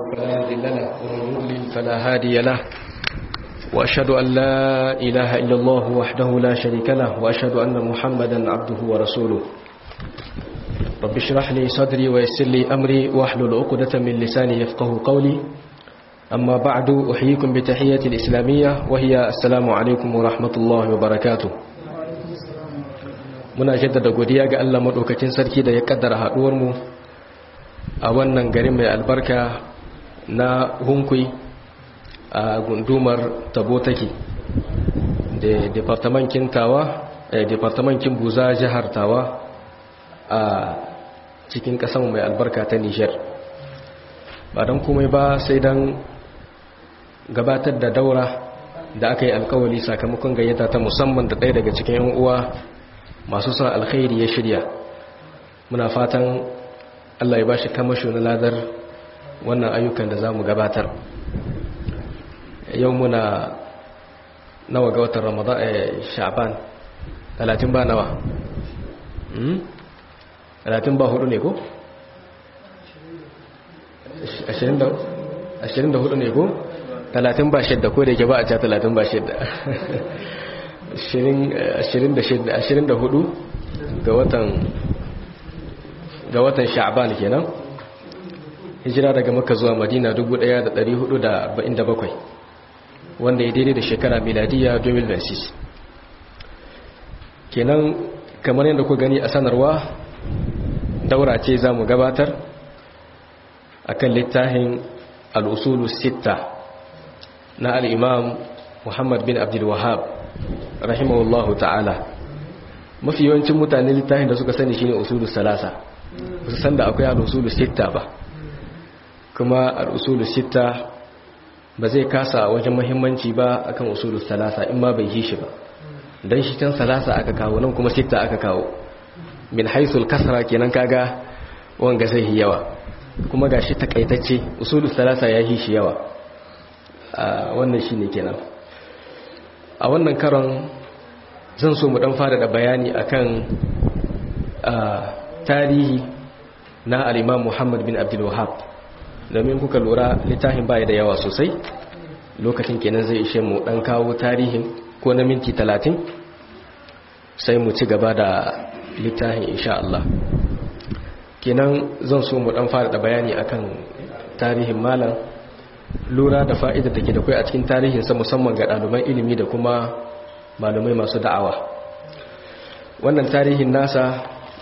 فلا مضل له ومن يضلل فلا هادي له وأشهد أن لا إله إلا الله وحده لا شريك له وأشهد أن محمدا عبده ورسوله رب اشرح لي صدري ويسر لي أمري واحلل عقدة من لساني يفقه قولي أما بعد أحييكم بتحية الإسلامية وهي السلام عليكم ورحمة الله وبركاته muna jaddada godiya ga Allah madaukakin sarki da ya kaddara haduwar mu a wannan garin mai albarka na Hunkui a gundumar Tabotaki da departamentin Tawa eh departamentin Buza jihar Tawa a cikin kasan mai albarka ta Niger ba dan komai ba sai dan gabatar da daura da aka yi alkawali sakamakon gayyata ta musamman da ɗaya daga cikin 'yan uwa masu son alkhairi ya shirya muna fatan Allah ya ba shi kamasho na ladar wannan ayyukan da za mu gabatar yau muna nawa ga watan ramadan a sha'ban talatin ba nawa talatin ba hudu ne ko? ashirin da hudu ne ko? talatin ba shidda ko da ke ba a ca talatin ba shidda 24 ga watan ga watan sha'ban kenan hijira daga makka zuwa madina 1447 wanda ya daidai da shekara miladiya 2026 kenan kamar yadda ku gani a sanarwa daura ce za mu gabatar akan littafin al'usulu sitta na al'imam muhammad bin abdul wahab rahimahullahu ta'ala mafi yawancin mutane littafin da suka sani shine usulus salasa su san da akwai al-usulus sitta ba kuma al-usulus sitta ba zai kasa wajen muhimmanci ba akan usulus salasa in ma bai yi shi ba dan shi can salasa aka kawo nan kuma sitta aka kawo min haisul kasra kenan kaga wanga zai yi yawa kuma gashi takaitacce usulus salasa ya yi shi yawa wannan shine kenan a wannan karon zan so mu dan fara da bayani akan tarihi na al-Imam Muhammad bin Abdul Wahhab domin kuka lura littafin baya da yawa sosai lokacin kenan zai ishe mu dan kawo tarihin ko na minti 30 sai mu ci gaba da littafin insha Allah kenan zan so mu dan fara da bayani akan tarihin malam lura da fa'idar da ke da kai a cikin tarihinsa musamman ga ɗaliban ilimi da kuma malumai masu da'awa wannan tarihin nasa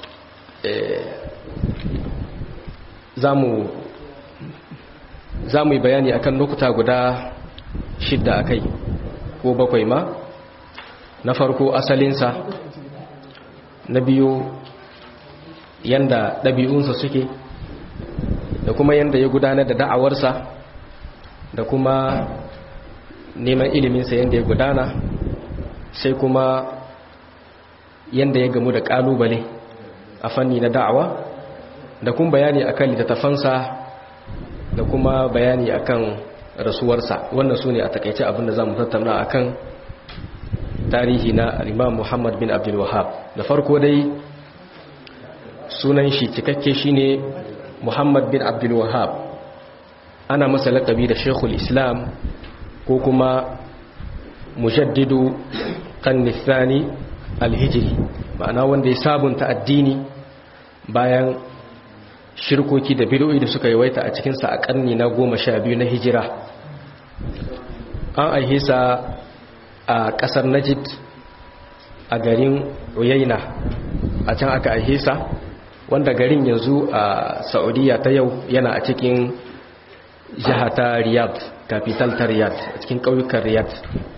za mu yi bayani akan lokuta guda shidda a kai ko bakwai ma na farko asalinsa na biyu yanda ɗabi'unsa suke da kuma yanda ya gudanar da da'awarsa da kuma neman iliminsa yadda ya gudana sai kuma yadda ya gamu da kalubale a fanni na da'awa da kuma bayani akan littattafansa da kuma bayani akan rasuwarsa wannan su ne a takaice abinda za mu tattauna akan tarihi na imam muhammad bin abdul wahab da farko dai sunan shi cikakke shine muhammad bin abdul wahab ana masa laƙabi da shekul islam ko kuma mujaddidu kannithani alhijiri ma'ana wanda ya sabunta addini bayan shirkoki da bidoyi da suka yawaita a cikinsa a ƙarni na goma sha biyu na hijira an aihisa a ƙasar najid a garin uyaina a can aka aihisa wanda garin yanzu a saudiya ta yau yana a cikin jiha ta riyadh capital ta riyadh a cikin ƙauyukan riyadh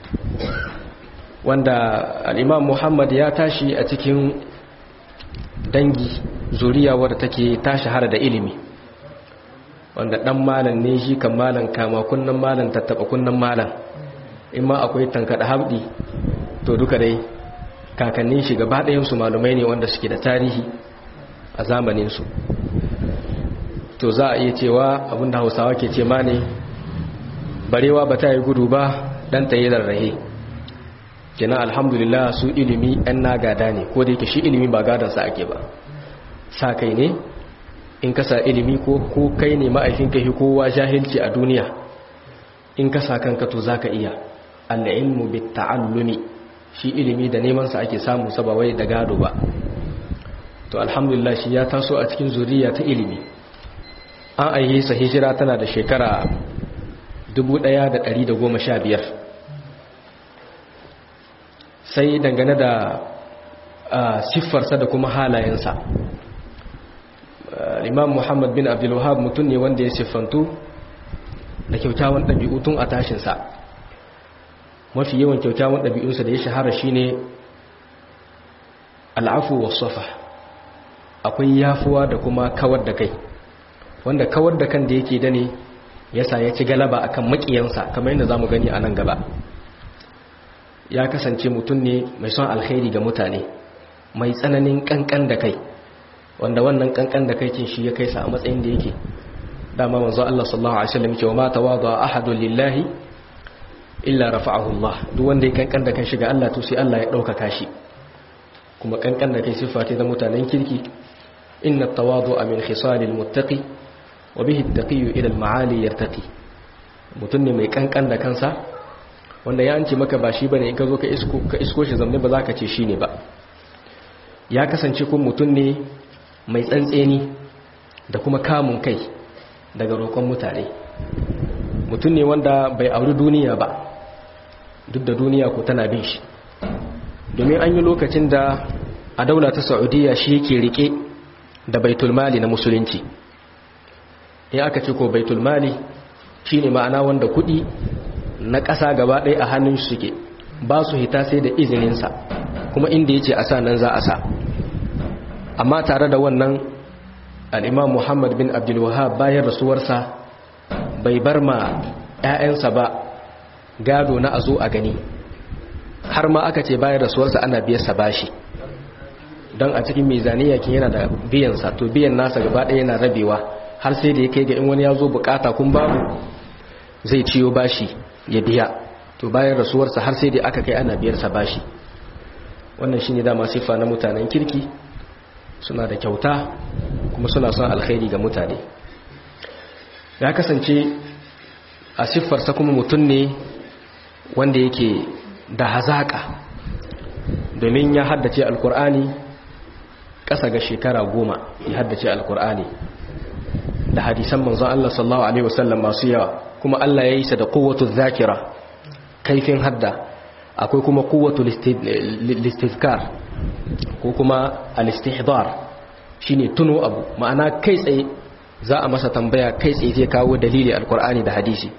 wanda al'imam muhammad ya tashi a cikin dangi zuriya wadda take ta shahara da ilimi wanda ɗan malan ne shi kan malan kama kunnan malan tattaɓa kunnan malan in ma akwai tankaɗa haɗi to duka dai kakannin shi gaba ɗayansu malumai ne wanda suke da tarihi a zamaninsu to za a iya cewa abinda hausawa ke ce ma ne barewa ba ta yi gudu ba dan ta yi rarrahe kenan alhamdulillah su ilimi yan na gada ne ko da yake shi ilimi ba gadansa ake ba sa kai ne in kasa ilimi ko ko kai ne ma'aifinka hi kowa jahilci a duniya in kasa kanka to zaka iya al-ilmu bit-ta'allumi shi ilimi da neman sa ake samu sa ba wai da gado ba to alhamdulillah shi ya taso a cikin zuriya ta ilimi an aihe sa hijira tana da shekara 1115 sai dangane da siffarsa da kuma halayensa imam muhammad bin abdulwahab mutum ne wanda ya siffantu da kyaukyawan ɗabi'u tun a tashinsa mafi yawan kyaukyawan ɗabi'unsa da ya shahara shine al'afu wa safa akwai yafuwa da kuma kawar da kai wanda kawar da kan da yake da ne yasa ya ci galaba akan makiyansa kamar yadda zamu gani a nan gaba ya kasance mutum ne mai son alkhairi ga mutane mai tsananin kankan da kai wanda wannan kankan da kai shi ya kai sa a matsayin da yake dama manzo Allah sallallahu alaihi wasallam cewa ma tawada ahadu lillahi illa rafa'ahu Allah duk wanda ya kankan da kan shi ga Allah to sai Allah ya dauka shi kuma kankan da kai sifa ce da mutanen kirki inna tawadu'a min khisalil muttaqi wa bihi at-taqiyyu ila al-ma'ali yartaqi mutum ne mai kankan da kansa wanda ya anci maka ba shi bane in ka zo ka isko ka isko shi zamne ba za ka ce shine ba ya kasance kun mutum ne mai tsantseni da kuma kamun kai daga roƙon mutane mutum ne wanda bai auri duniya ba duk da duniya ko tana bin shi domin an yi lokacin da a daula ta saudiya shi yake rike da baitulmali na musulunci in aka ce ko baitulmali shi ne ma'ana wanda kudi na ƙasa gaba ɗaya a hannun suke ba su hita sai da izininsa kuma inda ya ce a sa nan za a sa amma tare da wannan al'imam muhammad bin abdulwahab bayan rasuwarsa bai bar ma 'ya'yansa ba gado na a zo a gani har ma aka ce bayan rasuwarsa ana biyarsa bashi don a cikin mizaniya kin yana da biyansa to biyan nasa gaba ɗaya yana rabewa har sai da ya kai ga in wani ya zo bukata kun babu zai ciyo bashi ya biya to bayan rasuwarsa har sai da aka kai ana biyarsa bashi wannan shine dama siffa na mutanen kirki suna da kyauta kuma suna son alkhairi ga mutane ya kasance a siffarsa kuma mutum ne wanda yake da hazaka domin ya haddace alkur'ani ƙasa ga shekara goma ya haddace alkur'ani da hadisan manzon Allah sallallahu alaihi wasallam masu yawa kuma Allah ya yi sa da quwwatu zakira kaifin hadda akwai kuma quwwatu listizkar ko kuma al-istihdar shine tuno abu ma'ana kai tsaye za a masa tambaya kai tsaye zai kawo dalili alkur'ani da hadisi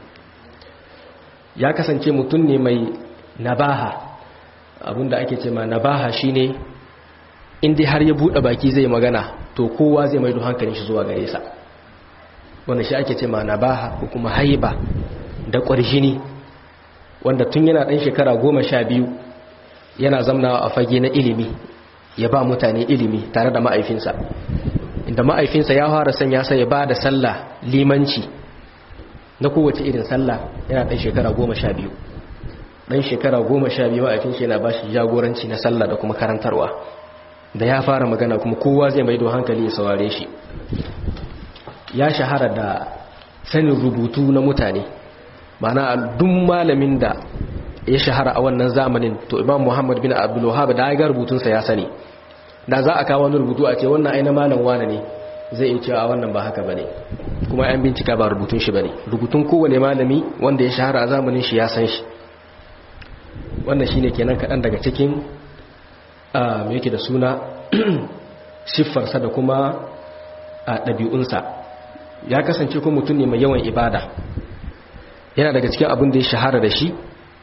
ya kasance mutum ne mai nabaha abinda ake ce ma nabaha shine inda har ya bude baki zai magana to kowa zai maido hankalin shi zuwa gare sa wanda shi ake ce ma nabaha ko kuma haiba da ƙwarjini wanda tun yana ɗan shekara goma sha biyu yana zamnawa a fage na ilimi ya ba mutane ilimi tare da ma'aifinsa inda ma'aifinsa ya fara sanya sai ya ba da sallah limanci na kowace irin sallah yana ɗan shekara goma sha biyu ɗan shekara goma sha biyu ma'aifinsa yana ba shi jagoranci na sallah da kuma karantarwa da ya fara magana kuma kowa zai maido hankali ya saurare shi ya shahara da sanin rubutu na mutane mana duk malamin da ya shahara a wannan zamanin to imam muhammad bin abdullahab da ya ga rubutunsa ya sani da za a kawo wani rubutu a ce wannan aina malam wane ne zai iya cewa wannan ba haka bane kuma an bincika ba rubutun shi bane rubutun kowane malami wanda ya shahara a zamanin shi ya san shi wannan shine kenan kaɗan daga cikin me yake da suna siffarsa da kuma ɗabi'unsa ya kasance kuma mutum ne mai yawan ibada yana daga cikin abin da ya shahara da shi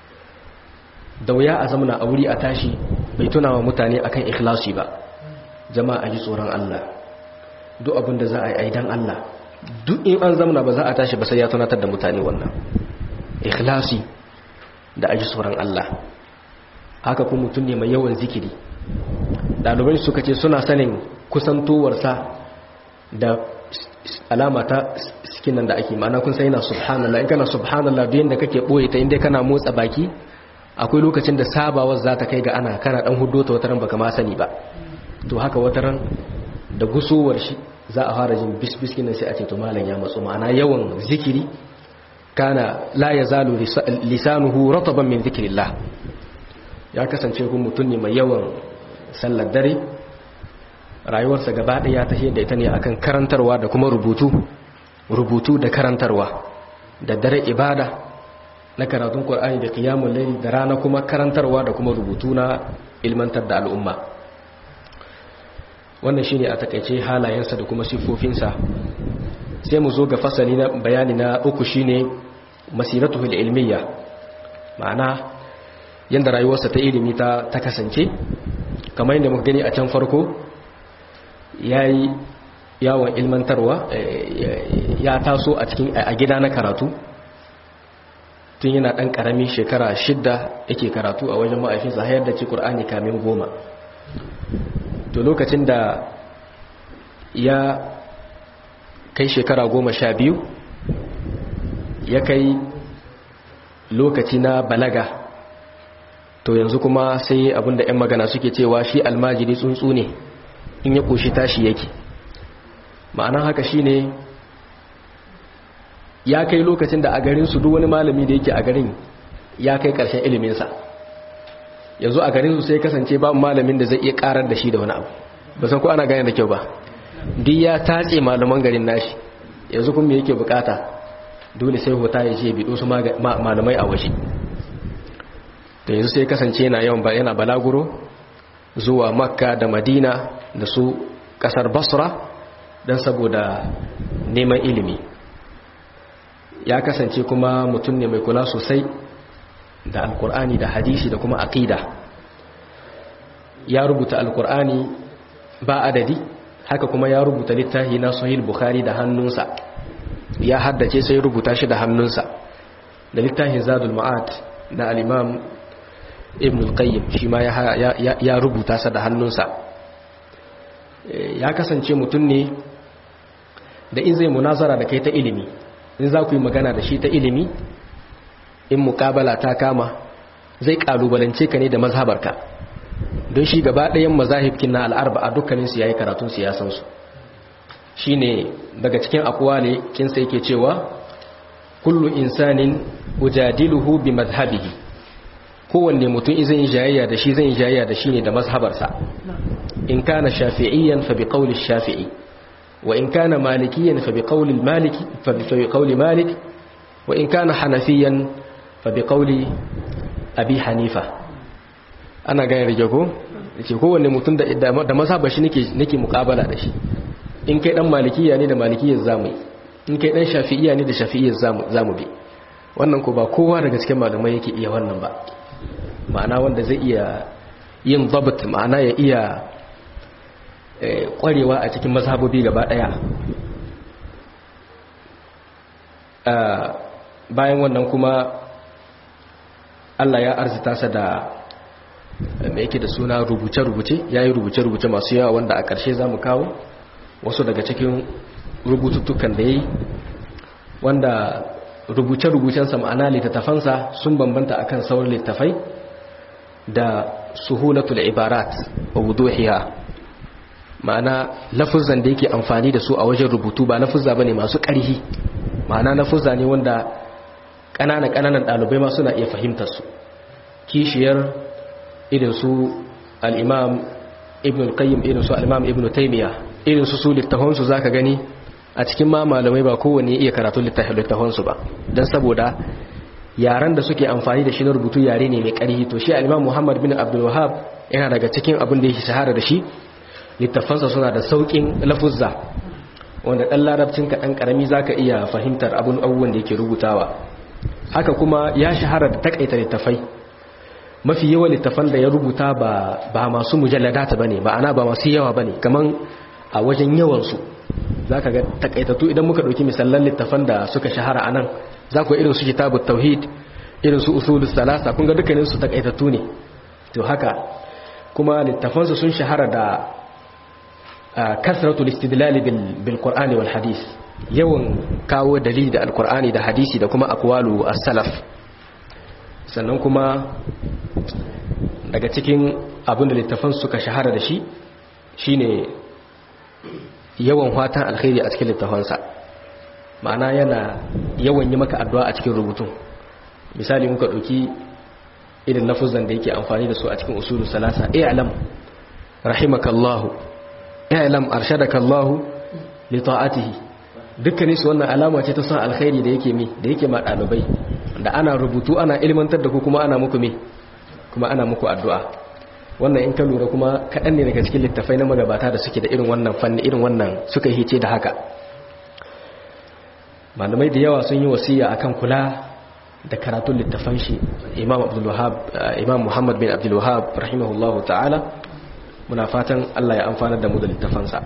da wuya a zamana a wuri a tashi bai tuna wa mutane akan ikhlasi ba jama'a ji tsoron Allah duk abin da za a yi aidan Allah duk in an zamana ba za a tashi ba sai ya tunatar da mutane wannan ikhlasi da aji tsoron Allah haka kuma mutum ne mai yawan zikiri ɗalibai suka ce suna sanin kusantowarsa da alama ta sikinan da ake ma'ana kun sai yana subhanallah in kana subhanallah duk yanda kake boye ta inda kana motsa baki akwai lokacin da sabawar za ta kai ga ana kana dan hudo ta wataran baka ma sani ba to haka wataran da gusowar shi za a fara jin bisbis nan sai a ce to malam ya matsu ma'ana yawan zikiri kana la yazalu lisanuhu rataban min zikrillah ya kasance kun mutum ne mai yawan sallar dare rayuwarsa gaba ɗaya ta da ita ne akan karantarwa da kuma rubutu rubutu da karantarwa da dare ibada na karatun Qur'ani da qiyamul layl da rana kuma karantarwa da kuma rubutu na ilmantar da al'umma wannan shine a takeice halayensa da kuma sifofinsa sai mu zo ga fasali na bayani na uku shine masiratuhul ilmiya ma'ana yanda rayuwarsa ta ilimi ta ta kasance kamar yadda muka gani a can farko yayi yawon ilmantarwa ya taso a cikin a gida na karatu tun yana ɗan ƙarami shekara shidda yake karatu a wajen ma'aifinsa hayar da ci ƙur'ani kamin goma to lokacin da ya kai shekara goma sha biyu ya kai lokaci na balaga to yanzu kuma sai abinda 'yan magana suke cewa shi almajiri tsuntsu ne in ya ƙoshi tashi yake ma'anan haka shine ya kai lokacin da a garin su duk wani malami da yake a garin ya kai ƙarshen iliminsa yanzu a garin su sai kasance babu malamin da zai iya karar da shi da wani abu ba san ko ana gane da kyau ba duk ya tatse malaman garin nashi yanzu kuma me yake bukata dole sai hota ya je bido su malamai a waje da yanzu sai kasance yana yawan ba yana balaguro zuwa makka da madina da su kasar basra don saboda neman ilimi ya kasance kuma mutum ne mai kula sosai da alkur'ani da hadisi da kuma aqida ya rubuta alkur'ani ba adadi haka kuma ya rubuta littafi na sahih bukhari da hannunsa ya haddace sai rubuta shi da hannunsa da littafin zadul ma'ad da al-imam ibn al-qayyim shi ma ya rubuta sa da hannunsa ya kasance mutum ne da in zai munazara da kai ta ilimi in za ku yi magana da shi ta ilimi in mukabala ta kama zai kalubalance ka ne da mazhabarka don shi gaba ɗayan mazahibkin na al'arba a dukkaninsu ya yi karatun siyasansu shi ne daga cikin akuwa ne kinsa yake cewa kullu insanin ujadiluhu bi mazhabihi kowanne mutum zai yi jayayya da shi zai yi jayayya da shi ne da mazhabarsa in kana shafi'iyyan fa bi qawli shafi'i wa in kana malikiyan fa bi qawli maliki fa bi qawli malik wa in kana hanafiyan fa bi qawli abi hanifa ana gane rige ko yace kowanne mutum da da mazhabar shi nake nake muqabala da shi in kai dan malikiya ne da malikiyar zamu in kai dan shafi'iyya ne da shafi'iyyar zamu zamu bi wannan ko ba kowa daga cikin malamai yake iya wannan ba ma'ana wanda zai iya yin zabt ma'ana ya iya kwarewa a cikin mazhabobi gaba daya bayan wannan kuma Allah ya arzita sa da mai yake da suna rubuce-rubuce ya yi rubuce-rubuce masu yawa wanda a ƙarshe za mu kawo wasu daga cikin rubututtukan da ya yi wanda rubuce-rubucensa ma'ana littattafansa sun bambanta akan sauran littafai da suhulatul ibarat wa wuduhiha ma'ana lafuzan da yake amfani da su a wajen rubutu ba lafuzza bane masu ƙarhi ma'ana lafuzza ne wanda ƙananan ƙananan ɗalibai ma suna iya fahimtar su kishiyar irin su al-imam ibn al-qayyim irin su al-imam ibn taymiya irin su su littafan su zaka gani a cikin ma malamai ba kowanne iya karatu littafan su ba dan saboda yaran da suke amfani da shi na rubutu yare ne mai ƙarhi to shi al-imam muhammad bin abdul wahhab yana daga cikin abin da yake shahara da shi littafansa suna da sauƙin lafuzza wanda ɗan larabcin ka ɗan ƙarami za ka iya fahimtar abin abubuwan da yake rubutawa haka kuma ya shahara da takaita littafai mafi yawan littafan da ya rubuta ba masu mujalladata ba ne ma'ana ba masu yawa ba ne kamar a wajen yawansu za ka ga takaitattu idan muka ɗauki misalan littafan da suka shahara a nan za ku irin su kitabu tauhid irin su usulus salasa kun ga dukkaninsu takaitattu ne to haka kuma littafansu sun shahara da kasratul istidlal bil qur'ani wal hadis yawan kawo dalili da alqur'ani da hadisi da kuma aqwalu as-salaf sannan kuma daga cikin abin da littafan suka shahara da shi shine yawan fatan alkhairi a cikin littafansa ma'ana yana yawan yi maka addu'a a cikin rubutun misali muka ɗauki irin lafuzan da yake amfani da su a cikin usulu salasa i'lam rahimakallahu i'lam arshadakallahu li ta'atihi dukkanin su wannan alama ce ta san alkhairi da yake mi da yake ma dalibai da ana rubutu ana ilmantar da ku kuma ana muku mi kuma ana muku addu'a wannan in ka lura kuma kaɗan ne daga cikin littafai na magabata da suke da irin wannan fanni irin wannan suka hice da haka malamai da yawa sun yi wasiya akan kula da karatun littafan shi imam abdul wahab imam muhammad bin abdul wahab rahimahullahu ta'ala muna fatan Allah ya amfanar da mu da littafansa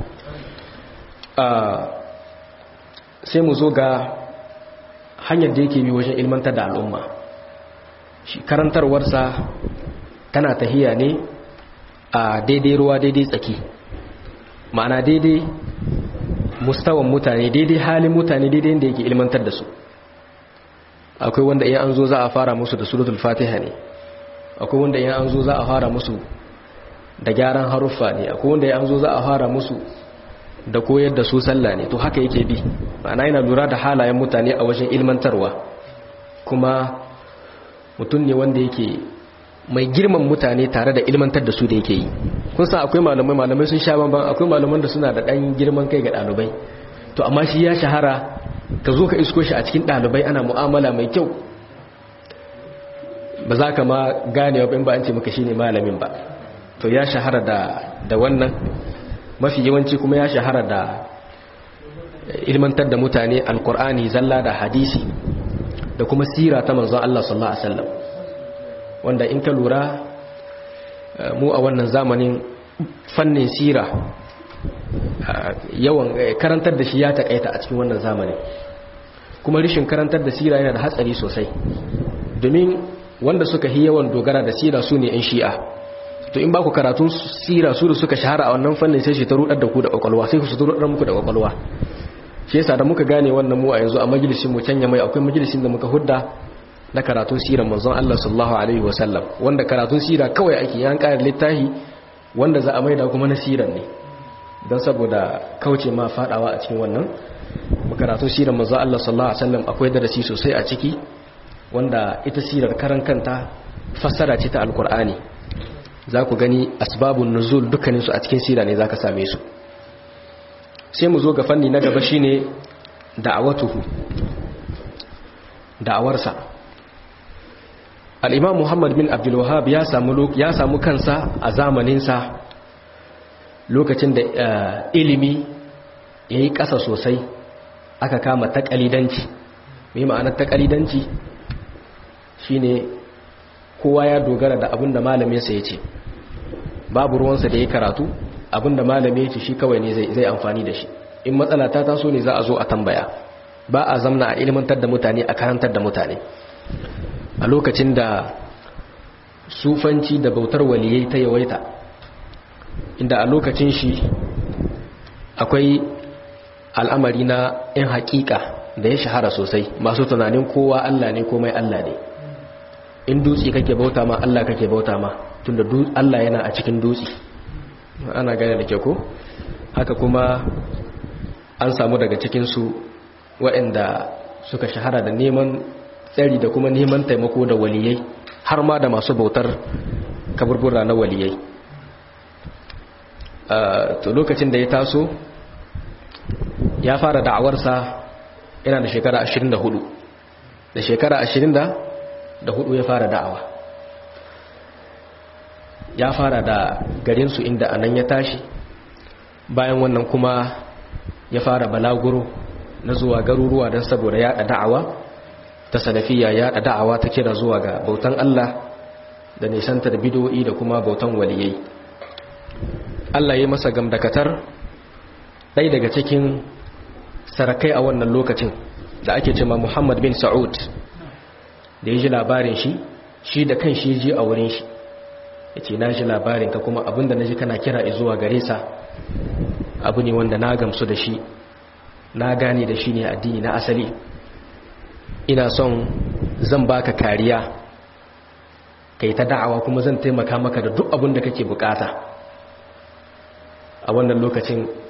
sai mu zo ga hanyar da yake bi wajen ilmantar da al'umma shi karantarwarsa tana tahiya ne a daidai ruwa daidai tsaki ma'ana daidai mustawan mutane daidai halin mutane daidai yadda yake ilmantar da su akwai wanda iya an zo za a fara musu da suratul fatiha ne akwai wanda iya an zo za a fara musu da gyaran haruffa ne akwai wanda iya an zo za a fara musu da koyar da su sallah ne to haka yake bi ma'ana yana lura da halayen mutane a wajen ilmantarwa kuma mutum ne wanda yake mai girman mutane tare da ilmantar da su da yake yi kun san akwai malamai malamai sun sha banban akwai malaman da suna da ɗan girman kai ga ɗalibai to amma shi ya shahara ka zo ka isko shi a cikin ɗalibai ana mu'amala mai kyau ba za ka ma gane wa ba an ce maka shine malamin ba to ya shahara da da wannan mafi yawanci kuma ya shahara da ilmantar da mutane alkur'ani zalla da hadisi da kuma sira ta manzon Allah sallallahu alaihi wasallam wanda in ka lura mu a wannan zamanin fannin sira yawan karantar da shi ya takaita a cikin wannan zamanin kuma rishin karantar da sira yana da hatsari sosai domin wanda suka yi yawan dogara da sira su ne 'yan shi'a to in ba ku karatun sira su da suka shahara a wannan fannin sai shi ta rudar da ku da kwakwalwa sai su rudar muku da kwakwalwa shi yasa da muka gane wannan mu a yanzu a majalisin mu canya mai akwai majalisin da muka hudda na karatun siran manzon Allah sallallahu alaihi wasallam wanda karatun sira kawai ake yan ƙara littafi wanda za a maida kuma na siran ne don saboda kauce ma fadawa a cikin wannan karatun siran manzon Allah sallallahu alaihi wasallam akwai darasi sosai a ciki wanda ita sirar karan kanta fassara ce ta alkur'ani za ku gani asbabun nuzul dukkaninsu a cikin sira ne za ka same su sai mu zo ga fanni na gaba shine da'awatuhu da'awarsa al'imam muhammad bin abdulwahab ya samu ya samu kansa a zamaninsa lokacin da ilimi ya yi ƙasa sosai aka kama taƙalidanci mai ma'anar taƙalidanci shine kowa ya dogara da abin da malaminsa ya ce babu ruwansa da ya karatu abinda malami yake shi kawai ne zai amfani da shi in matsala ta taso ne za a zo a tambaya ba a zamna a ilmantar da mutane a karantar da mutane a lokacin da sufanci da bautar waliyai ta yawaita inda a lokacin shi akwai al'amari na 'yan haƙiƙa da ya shahara sosai masu tunanin kowa Allah ne komai Allah ne in dutse kake bauta ma Allah kake bauta ma tunda Allah yana a cikin dutse ana gane da ke ko haka kuma an samu daga cikinsu waɗanda suka shahara da neman tsari da kuma neman taimako da waliyai har ma da masu bautar kaburbura na waliyai to lokacin da ya taso ya fara da'awarsa yana da shekara 24 da shekara 24 ya fara da'awa ya fara da garinsu inda anan ya tashi bayan wannan kuma ya fara balaguro na zuwa garuruwa don saboda yaɗa da'awa ta salafiya yaɗa da'awa ta kira zuwa ga bautan Allah da nisantar bidoyi da kuma bautan waliyai Allah ya masa gamdakatar ɗai daga cikin sarakai a wannan lokacin da ake cema Muhammad bin Sa'ud da ya ji labarin shi shi da kan shi ji a wurin shi ya ce na ji labarin ka kuma abinda na ji kana kira zuwa gare sa abu ne wanda na gamsu da shi na gane da shi ne addini na asali ina son zan baka kariya kai ta da'awa kuma zan taimaka maka da duk abin da kake bukata a wannan lokacin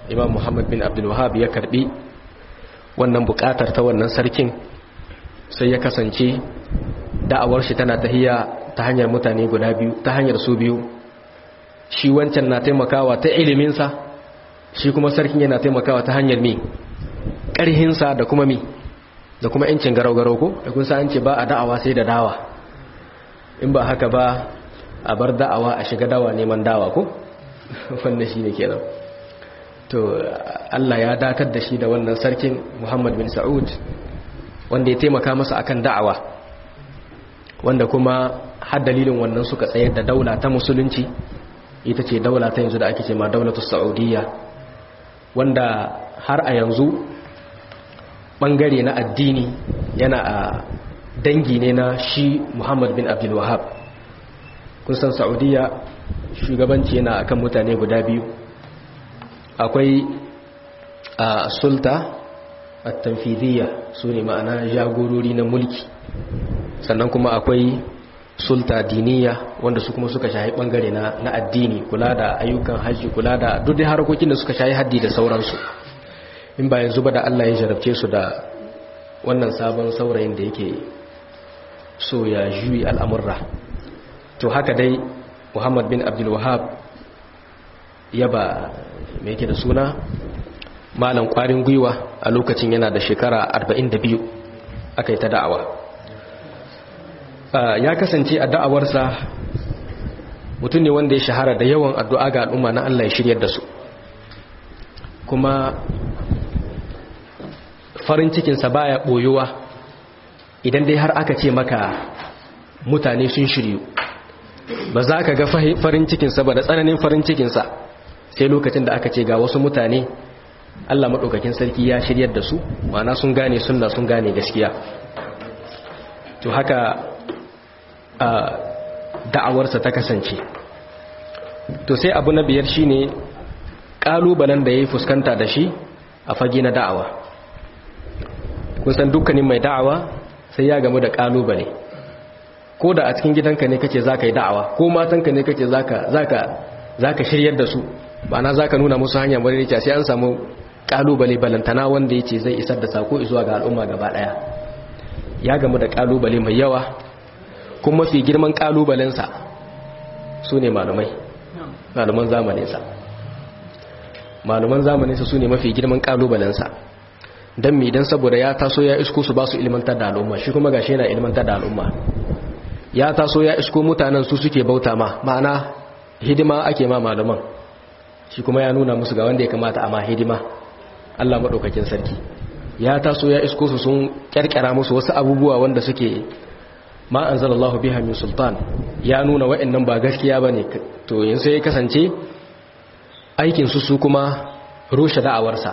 imam muhammad bin abdulwahab ya karbi wannan bukatar ta wannan sarkin sai ya kasance da'awar shi tana tahiya ta hanyar mutane guda biyu ta hanyar su biyu shi wancan na taimakawa ta iliminsa shi kuma sarkin yana taimakawa ta hanyar mi ƙarhinsa da kuma mi da kuma yancin garau-garau ko da kun an ce ba a da'awa sai da dawa in ba haka ba a bar da'awa a shiga dawa neman dawa ko wannan shi ne kenan to Allah ya datar da shi da wannan sarkin Muhammad bin Sa'ud wanda ya taimaka masa akan da'awa wanda kuma har dalilin wannan suka tsayar da daula ta musulunci ita ce daula ta yanzu da ake ce ma daulatus Saudiyya wanda har a yanzu bangare na addini yana a dangi ne na shi Muhammad bin Abdul Wahhab kun san Saudiya shugabanci yana akan mutane guda biyu akwai a sulta at-tanfidiyya sune ma'ana jagorori na mulki sannan kuma akwai sulta diniya wanda su kuma suka shahi bangare na na addini kula da ayyukan haji kula da duk da harkokin da suka shahi haddi da sauransu in ba yanzu ba da Allah ya jarabce su da wannan sabon saurayin da yake so ya juyi al'amurra to haka dai Muhammad bin Abdul Wahhab ya ba me yake da suna malam kwarin gwiwa a lokacin yana da shekara 42 aka yi ta da'awa ya kasance a da'awarsa mutum ne wanda ya shahara da yawan addu'a ga al'umma na Allah ya shiryar da su kuma farin cikinsa baya ɓoyuwa idan dai har aka ce maka mutane sun shiryu ba za ka ga farin cikinsa ba da tsananin farin cikinsa sai lokacin da aka ce ga wasu mutane Allah maɗaukakin sarki ya shiryar da su ma'ana sun gane sunna sun gane gaskiya to haka da'awarsa ta kasance to sai abu na biyar shine ƙalubalen da ya yi fuskanta da shi a fage na da'awa kusan dukkanin mai da'awa sai ya gamu da ƙalubale ko da a cikin gidanka ne kace za ka yi da'awa ko matanka ne kace za ka shiryar da su ba na za ka nuna musu hanyar maririca sai an samu ƙalubale balantana wanda ya ce zai isar da sako zuwa ga al'umma gaba ɗaya ya gamu da ƙalubale mai yawa kuma mafi girman ƙalubalensa su ne malumai maluman zamaninsa maluman zamaninsa su ne mafi girman ƙalubalensa don mi don saboda ya taso ya isko su ba su ilmantar da al'umma shi kuma gashi yana ilmantar da al'umma ya taso ya isko mutanen su suke bauta ma ma'ana hidima ake ma malaman shi kuma ya nuna musu ga wanda ya kamata a ma hidima Allah maɗaukakin sarki ya taso ya isko su sun kyarkyara musu wasu abubuwa wanda suke ma anzalallahu biha min sultan ya nuna wa'annan ba gaskiya bane to yanzu sai ya kasance aikin su su kuma rushe da'awarsa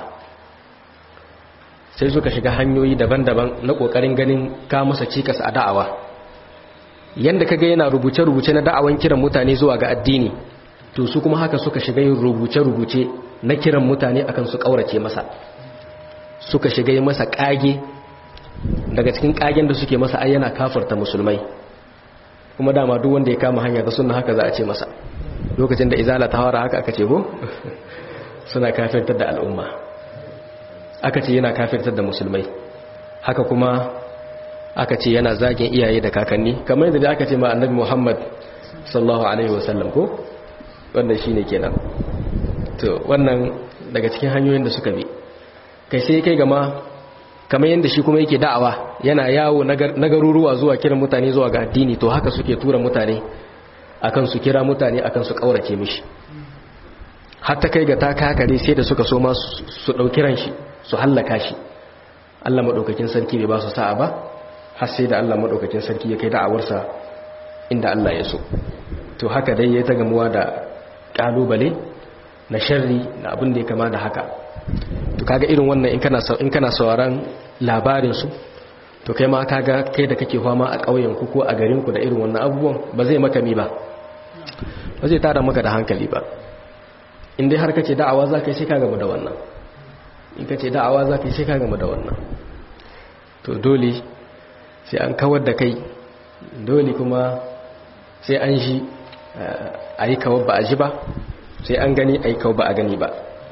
sai suka shiga hanyoyi daban-daban na kokarin ganin ka masa cikas a da'awa yanda kaga yana rubuce-rubuce na da'awan kiran mutane zuwa ga addini to su kuma haka suka shiga yin rubuce-rubuce na kiran mutane akan su kaurace masa suka shiga yi masa kage daga cikin kagen da suke masa ai yana kafarta musulmai kuma dama duk wanda ya kama hanya ga sunna haka za a ce masa lokacin da izala ta hawara haka aka ce ko suna kafirtar da al'umma aka ce yana kafirtar da musulmai haka kuma aka ce yana zagin iyaye da kakanni kamar yadda aka ce ma annabi Muhammad sallallahu alaihi wasallam ko wannan shine kenan to wannan daga cikin hanyoyin da suka bi kai sai kai gama kamar yadda shi kuma yake da'awa yana yawo na garuruwa zuwa kiran mutane zuwa ga addini to haka suke tura mutane akan su kira mutane akan su kaurace mishi hatta kai ga ta kakare sai da suka so ma su dauki ran shi su hallaka shi Allah madaukakin sarki bai ba su sa'a ba har sai da Allah madaukakin sarki ya kai da'awarsa inda Allah ya so to haka dai ya ta gamuwa da kalubale na sharri na abin da ya kama da haka to kaga irin wannan in kana in kana sauraron labarin su to kai ma kaga kai da kake fama a ƙauyen ku ko a garin ku da irin wannan abubuwan ba zai maka mi ba ba zai tara maka da hankali ba in dai har kace da'awa za ka yi sai ka gama da wannan in kace da'awa za ka yi sai ka gama da wannan to dole sai an kawar da kai dole kuma sai an shi a yi kawar ba a ji ba sai an gani a yi kawar ba a gani ba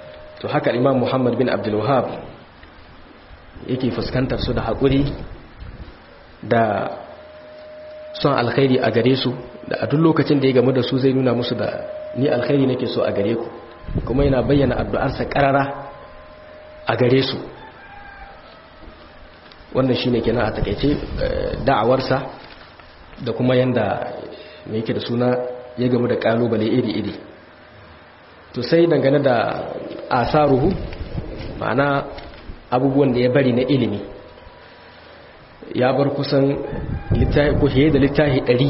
to haka imam muhammad bin abdul wahab yake fuskantar su da haƙuri da son alkhairi a gare su da a duk lokacin da ya gamu da su zai nuna musu da ni alkhairi nake so a gare ku kuma yana bayyana addu'arsa karara a gare su wannan shine kenan a takeice da'awarsa da kuma yanda me yake da suna ya gamu da kalubale iri-iri to sai dangane da asaruhu ma'ana abubuwan da ya bari na ilimi ya bar kusan littafi ko da littafi ɗari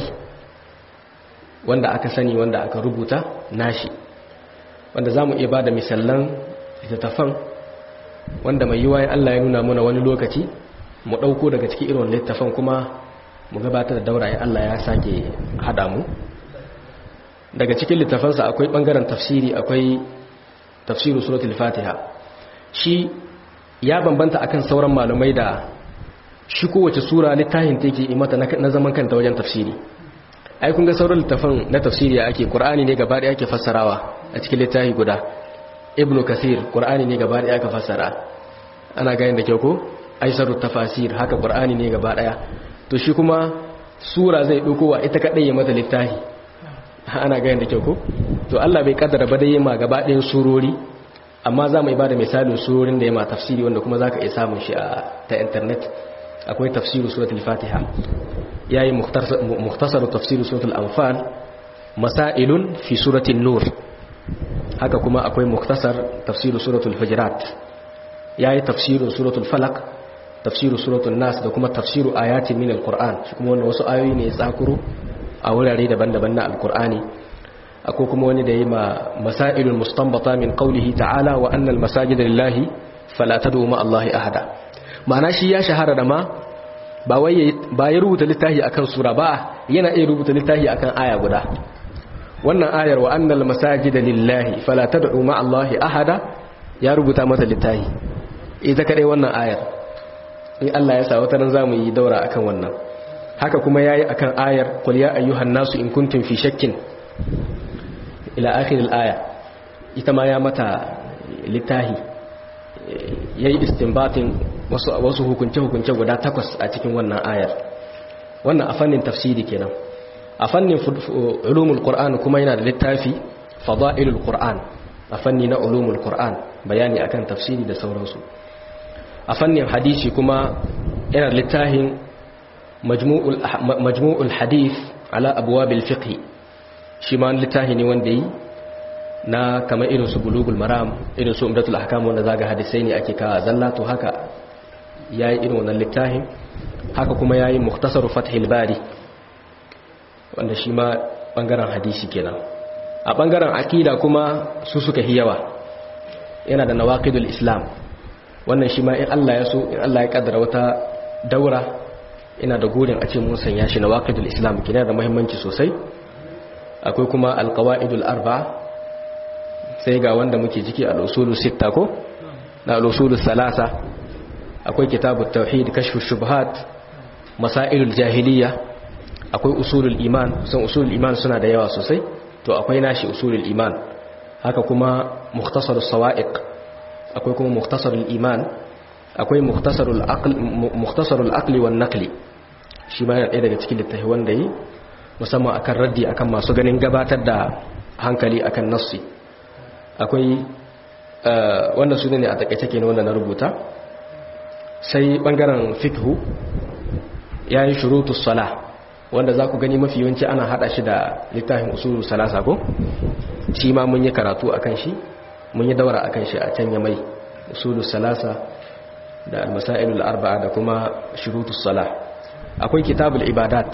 wanda aka sani wanda aka rubuta nashi wanda za mu iya ba da misallan littattafan wanda mai yiwa Allah ya nuna muna wani lokaci mu ɗauko daga cikin irin littattafan kuma mu gabatar da daura ya Allah ya sake haɗa mu daga cikin littafansa akwai ɓangaren tafsiri akwai tafsirin suratul fatiha shi ya bambanta akan sauran malumai da shi kowace sura littafin take yi mata na zaman kanta wajen tafsiri ai kun ga sauran littafin na tafsiri ake qur'ani ne gaba da ake fassarawa a cikin littafi guda ibnu kasir qur'ani ne gaba da aka fassara ana ga da kyau ko aisarut tafasir haka qur'ani ne gaba daya to shi kuma sura zai dauko wa ita kadai ya mata littafi ana ga da kyau ko to Allah bai kaddara ba dai ma gaba ɗayan surori amma za mu ibada misalin surorin da ya ma tafsiri wanda kuma za ka iya samun shi a ta intanet akwai tafsiru suratul fatiha ya yi muhtasaru tafsiru suratul anfal masailun fi suratul nur haka kuma akwai muhtasar tafsiru suratul hujurat ya yi tafsiru suratul falak tafsiru suratul nas da kuma tafsiru ayatin min alquran shi kuma wannan wasu ayoyi ne ya tsakuro a wurare daban-daban na alqur'ani akwai kuma wani da yi ma masailul mustanbata min qawlihi ta'ala wa annal masajida lillahi fala tad'u ma allahi ahada ma'ana shi ya shahara da ma ba wai ba ya rubuta littafi akan sura ba yana iya rubuta littafi akan aya guda wannan ayar wa annal masajida lillahi fala tad'u ma allahi ahada ya rubuta mata littafi ita kadai wannan ayar in Allah ya sa wata ran zamu yi daura akan wannan haka kuma yayi akan ayar qul ya ayyuhan nasu in kuntum fi shakkin ila akhir al-aya ita ma ya mata littahi yayi istinbatin wasu wasu hukunce hukunce guda takwas a cikin wannan ayar wannan a fannin tafsiri kenan a fannin ulumul qur'an kuma yana da littafi fadailul qur'an a fanni na ulumul qur'an bayani akan tafsiri da sauransu a fannin hadisi kuma yana da littafin majmu'ul majmu'ul hadith ala abwabil fiqh shi ma littafi ne wanda yi na kamar irin su bulugul maram irin su umdatul ahkam wanda zaga hadisai ne ake kawo zalla to haka yayi irin wannan littafin haka kuma yayi mukhtasar fathul bari wanda shi ma bangaren hadisi kenan a bangaren akida kuma su suka hiyawa yana da nawaqidul islam wannan shi ma in Allah ya so in Allah ya kaddara wata daura ina da gurin a ce mun sanya shi nawaqidul islam kina da muhimmanci sosai akwai kuma alqawaidul arba sai ga wanda muke ciki al-usulus sitta ko na al-usulus salasa akwai kitabut tauhid kashfu shubuhat masailul jahiliya akwai usulul iman san usulul iman suna da yawa sosai to akwai nashi usulul iman haka kuma mukhtasarus sawa'iq akwai kuma mukhtasarul iman akwai mukhtasarul aql mukhtasarul aqli wan naqli shi ma yana ɗaya daga cikin littafi wanda yi musamman akan raddi akan masu ganin gabatar da hankali akan nassi akwai wannan su ne a takaice kenan wanda na rubuta sai bangaren fikhu yayi shurutus salah wanda za ku gani mafi yawanci ana hada shi da littafin usulu salasa ko shi ma mun yi karatu akan shi mun yi daura akan shi a can ya mai usulu salasa da almasailul arba'a da kuma shurutus salah akwai kitabul ibadat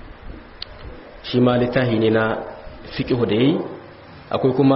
shi ma littafi ne na fiqhu da yayi akwai kuma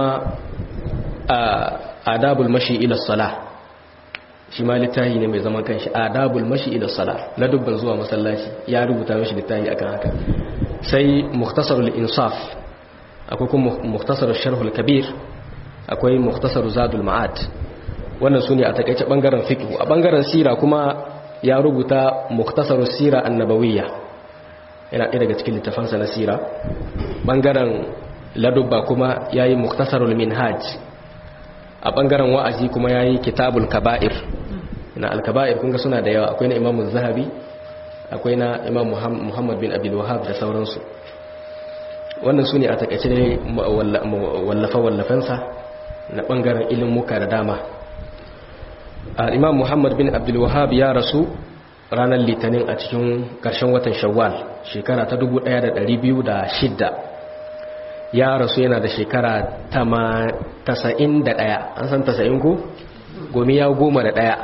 adabul mashi ila salah shi ma littafi ne mai zaman kanshi adabul mashi ila salah na dubban zuwa masallaci ya rubuta mishi littafi akan haka sai mukhtasarul insaf akwai kuma mukhtasarul sharhul kabir akwai mukhtasarul zadul ma'ad wannan sune a takeice bangaren fiqh a bangaren sira kuma ya rubuta mukhtasarus sira annabawiyya yana ɗaya daga cikin littafansa na sira bangaren ladubba kuma yayi mukhtasarul minhaj a bangaren wa'azi kuma yayi kitabul kaba'ir na al-kaba'ir kun ga suna da yawa akwai na Imam zahabi akwai na Imam Muhammad bin Abdul Wahhab da sauransu wannan su ne a takaice ne wallafa-wallafensa na bangaren ilimuka da dama imam muhammad bin abdulwahab ya rasu ranar litinin a cikin ƙarshen watan shawwal shekara ta 1206 ya rasu yana da shekara 91 an san 90 ko? gomi ya goma da ɗaya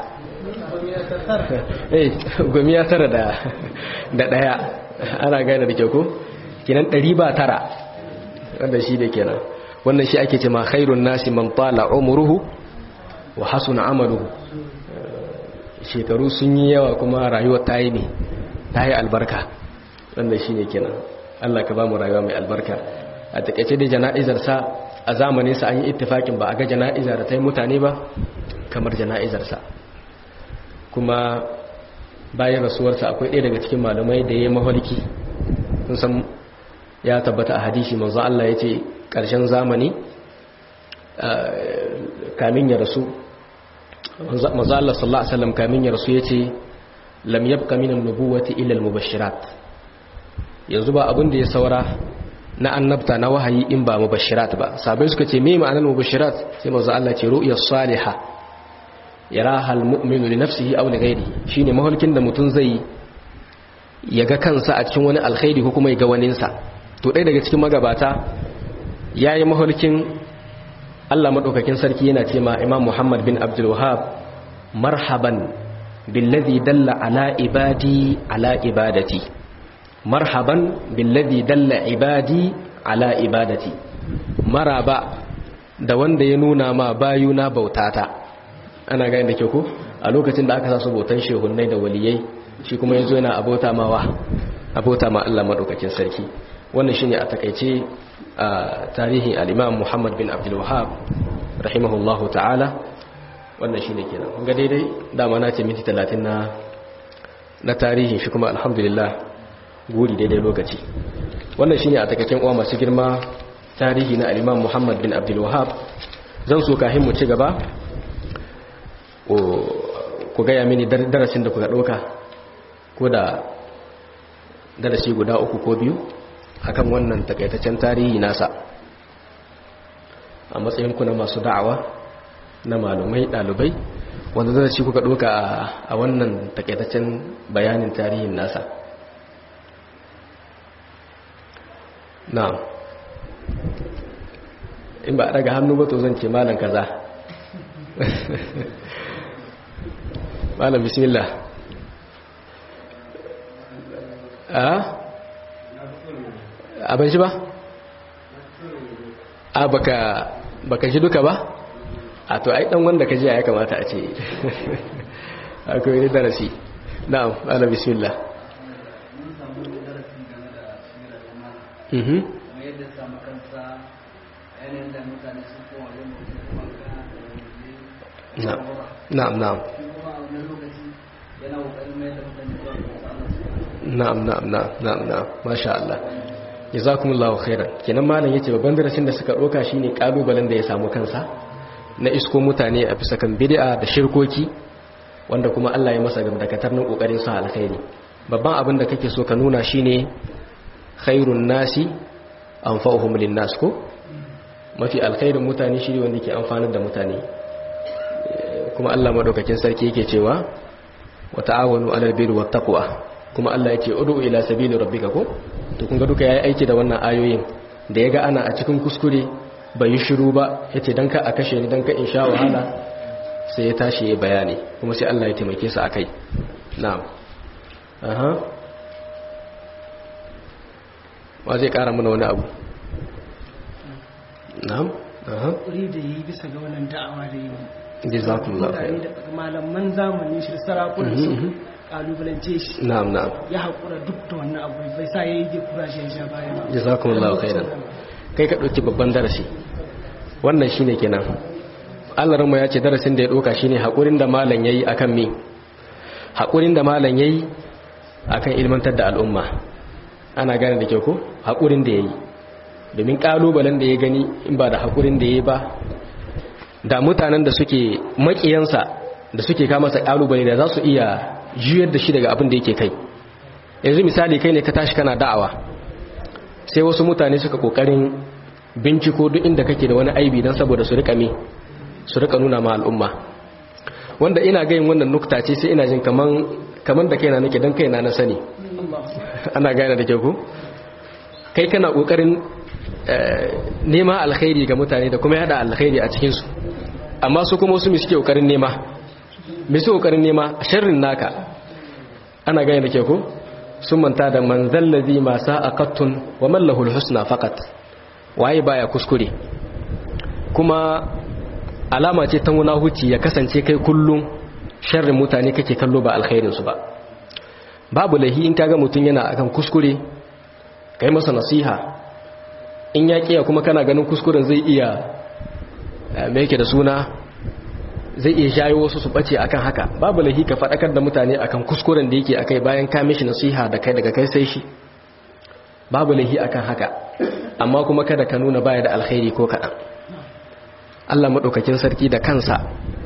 gomi ya tara da ɗaya ana gane da kyau ko? kinan ɗari ba tara wanda shi da kenan wannan shi ake ce ma khairun nasi man tala umruhu wa hasuna amaluhu shekaru sun yi yawa kuma rayuwar ta yi ne ta yi albarka wanda shi ne kenan Allah ka ba mu rayuwa mai albarka a takaice da jana'izar sa a zamanin sa an yi ittifakin ba a ga jana'izar da ta yi mutane ba kamar jana'izar sa kuma bayan rasuwarsa akwai ɗaya daga cikin malamai da ya yi maholki sun san ya tabbata a hadisi manzo Allah ya ce ƙarshen zamani kamin ya rasu manzo Allah sallallahu alaihi wasallam kamin ya rasu ya ce lam yabqa min an-nubuwati illa al-mubashirat yanzu ba abin da ya saura na annabta na wahayi in ba mubashirat ba sabai suka ce me ma'anar mubashirat sai manzo Allah ce ru'ya salihah yaraha al-mu'minu li nafsihi aw li ghayrihi shine mahulkin da mutun zai ya ga kansa a cikin wani alkhairi ko kuma ya ga waninsa to ɗaya daga cikin magabata ya yi mahulkin allah maɗaukakin sarki yana ce ma imam muhammad bin abdulwahab marhaban billazi dalla ala ibadi ala ibadati marhaban billazi dalla ibadi ala ibadati maraba da wanda ya nuna ma bayuna bautata ana gani da kyau ko a lokacin da aka sa su bautan shehunnai da waliyai shi kuma yanzu yana abota mawa abota ma Allah madaukakin sarki wannan shine a takeice a tarihin al-Imam Muhammad bin Abdul Wahhab rahimahullahu ta'ala wannan shine kenan kun ga daidai dama na ce minti 30 na na tarihin shi kuma alhamdulillah guri daidai lokaci wannan shine a takeicen uwa masu girma tarihi na al-Imam Muhammad bin Abdul Wahhab zan so kahin mu ci gaba ku gaya mini darasin da kuka ɗauka ko da darasi guda uku ko biyu akan wannan takaitaccen tarihi nasa a matsayinku na masu da'awa na malumai ɗalibai wanda darasi kuka ɗauka a wannan takaitaccen bayanin tarihin nasa na in ba a daga hannu ba to zan ce malam kaza malam bismillah a abin shi ba a baka baka shi duka ba a to ai dan wanda ka ji ya kamata a ce akwai ne darasi na'am ala bismillah mhm na'am na'am na'am na'am na'am na'am na'am masha Allah jazakumullahu khairan kenan malam yace babban darasin da suka doka shine kalubalen da ya samu kansa na isko mutane a bisa kan bid'a da shirkoki wanda kuma Allah ya masa gamdakatar nan kokarin sa alkhairi babban abin da kake so ka nuna shine khairun nasi anfa'uhum linnas ko mafi alkhairin mutane shi wanda ke amfanar da mutane kuma Allah madaukakin sarki yake cewa wa ta'awanu 'alal birri wat taqwa kuma Allah yake ud'u ila sabili rabbika ko to kun ga duka yayi aiki da wannan ayoyin da yaga ana a cikin kuskure bai yi shiru ba yace dan ka a kashe ni dan ka in sha wahala sai ya tashi ya bayani kuma sai Allah ya taimake su akai na'am aha wa zai kara mana wani abu na'am aha kuri da yi bisa ga wannan da'awa da yi jazakumullahu khair malaman zamanin shi sarakunan su kalubalance shi na'am na'am ya haƙura duk da wannan abu bai sa ya yi kura shi ya sha baya ba jazakumullahu khairan kai ka ɗauki babban darasi wannan shine kenan Allah ranmu ya ce darasin da ya ɗauka shine haƙurin da malam yayi akan me haƙurin da malam yayi akan ilmantar da al'umma ana gane da kyau ko haƙurin da yayi domin ƙalubalen da ya gani in ba da haƙurin da yayi ba da mutanen da suke makiyansa da suke kama masa kalubale da za su iya juyar da shi daga abin da yake kai yanzu misali kai ne ka tashi kana da'awa sai wasu mutane suka kokarin binciko duk inda kake da wani aibi don saboda su rika me su rika nuna ma al'umma wanda ina gayin wannan nukta ce sai ina jin kaman kaman da kaina nake dan kaina na sani ana gane da ke ku kai kana kokarin nema alkhairi ga mutane da kuma yada alkhairi a cikin su amma su kuma wasu mi suke kokarin nema mi su kokarin nema sharrin naka ana gane da ke ku sun manta da manzal ladhi ma sa'aqatun wa man lahu alhusna faqat waye baya kuskure kuma alama ce ta munahuci ya kasance kai kullum sharrin mutane kake kallo ba alkhairinsu ba babu lahi in kaga mutum yana akan kuskure kai masa nasiha in ya kiya kuma kana ganin kuskuren zai iya me yake da suna zai iya jayo wasu su bace akan haka babu lahi ka faɗakar da mutane akan kuskuren da yake akai bayan ka mishi nasiha da kai daga kai sai shi babu lahi akan haka amma kuma kada ka nuna baya da alkhairi ko kaɗan Allah maɗaukakin sarki da kansa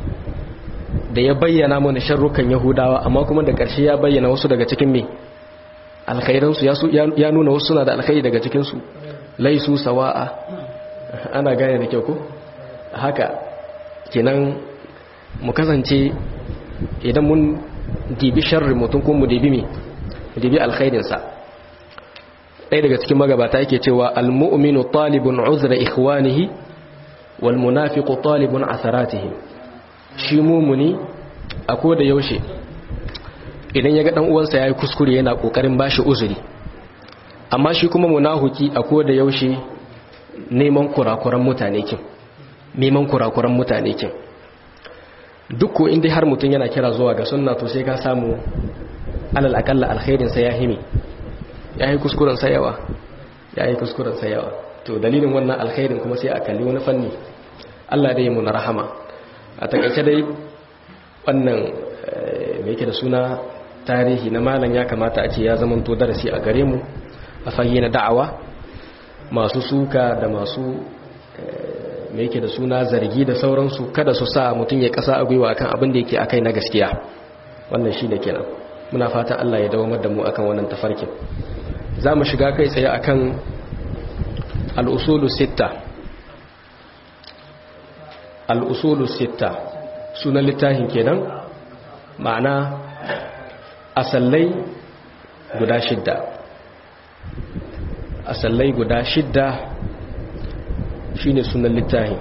da ya bayyana mana sharrukan yahudawa amma kuma da ƙarshe ya bayyana wasu daga cikin me alkhairansu ya nuna wasu suna da alkhairi daga cikinsu laisu sawa'a ana gane da kyau ko haka kenan mu kasance idan mun dibi sharri mutum kuma mu dibi me dibi alkhairinsa ɗaya daga cikin magabata yake cewa almu'minu talibun uzra ikhwanihi wal munafiqu talibun asaratihim shi mumuni a koda yaushe idan ya ga dan uwansa yayi kuskure yana kokarin bashi uzuri amma shi kuma munahuki a koda yaushe neman kurakuran mutane kin neman kurakuran mutane kin duk ko inda har mutun yana kira zuwa ga sunna to sai ka samu alal akalla alkhairin sa ya himi yayi kuskuren sa yawa yayi kuskuren sa yawa to dalilin wannan alkhairin kuma sai a kalli wani fanni Allah dai mu na rahama a takaice dai wannan mai yake da suna tarihi na malam ya kamata a ce ya zamanto darasi a gare mu a fage na da'awa masu suka da masu mai yake da suna zargi da sauransu kada su sa mutum ya kasa a gwiwa akan abin da yake akai na gaskiya wannan shi da kenan muna fata Allah ya dawamar da mu akan wannan tafarkin za mu shiga kai tsaye akan al'usulu sitta al'usulu sitta sunan littafin kenan ma'ana asallai guda shidda asallai guda shidda shine sunan littafin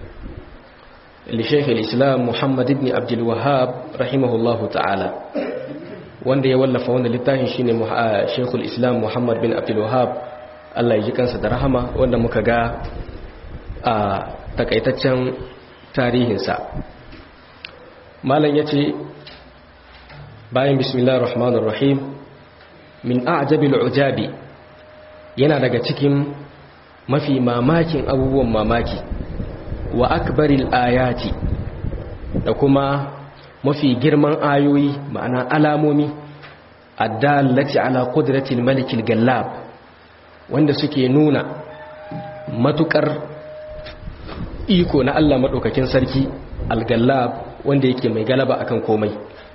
lishaikh islam muhammad ibn abdul wahab rahimahullahu ta'ala wanda ya wallafa wannan littafin shine sheikhul islam muhammad bin abdul wahab Allah ya ji kansa da rahama wanda muka ga a takaitaccen tarihinsa malam ya ce bayan bismillah rahmanir rahim min a'jabil ujabi yana daga cikin mafi mamakin abubuwan mamaki wa akbaril ayati da kuma mafi girman ayoyi ma'ana alamomi addallati ala qudratil malikil gallab wanda suke nuna matukar iko na Allah maɗaukakin sarki al-gallab wanda yake mai galaba akan komai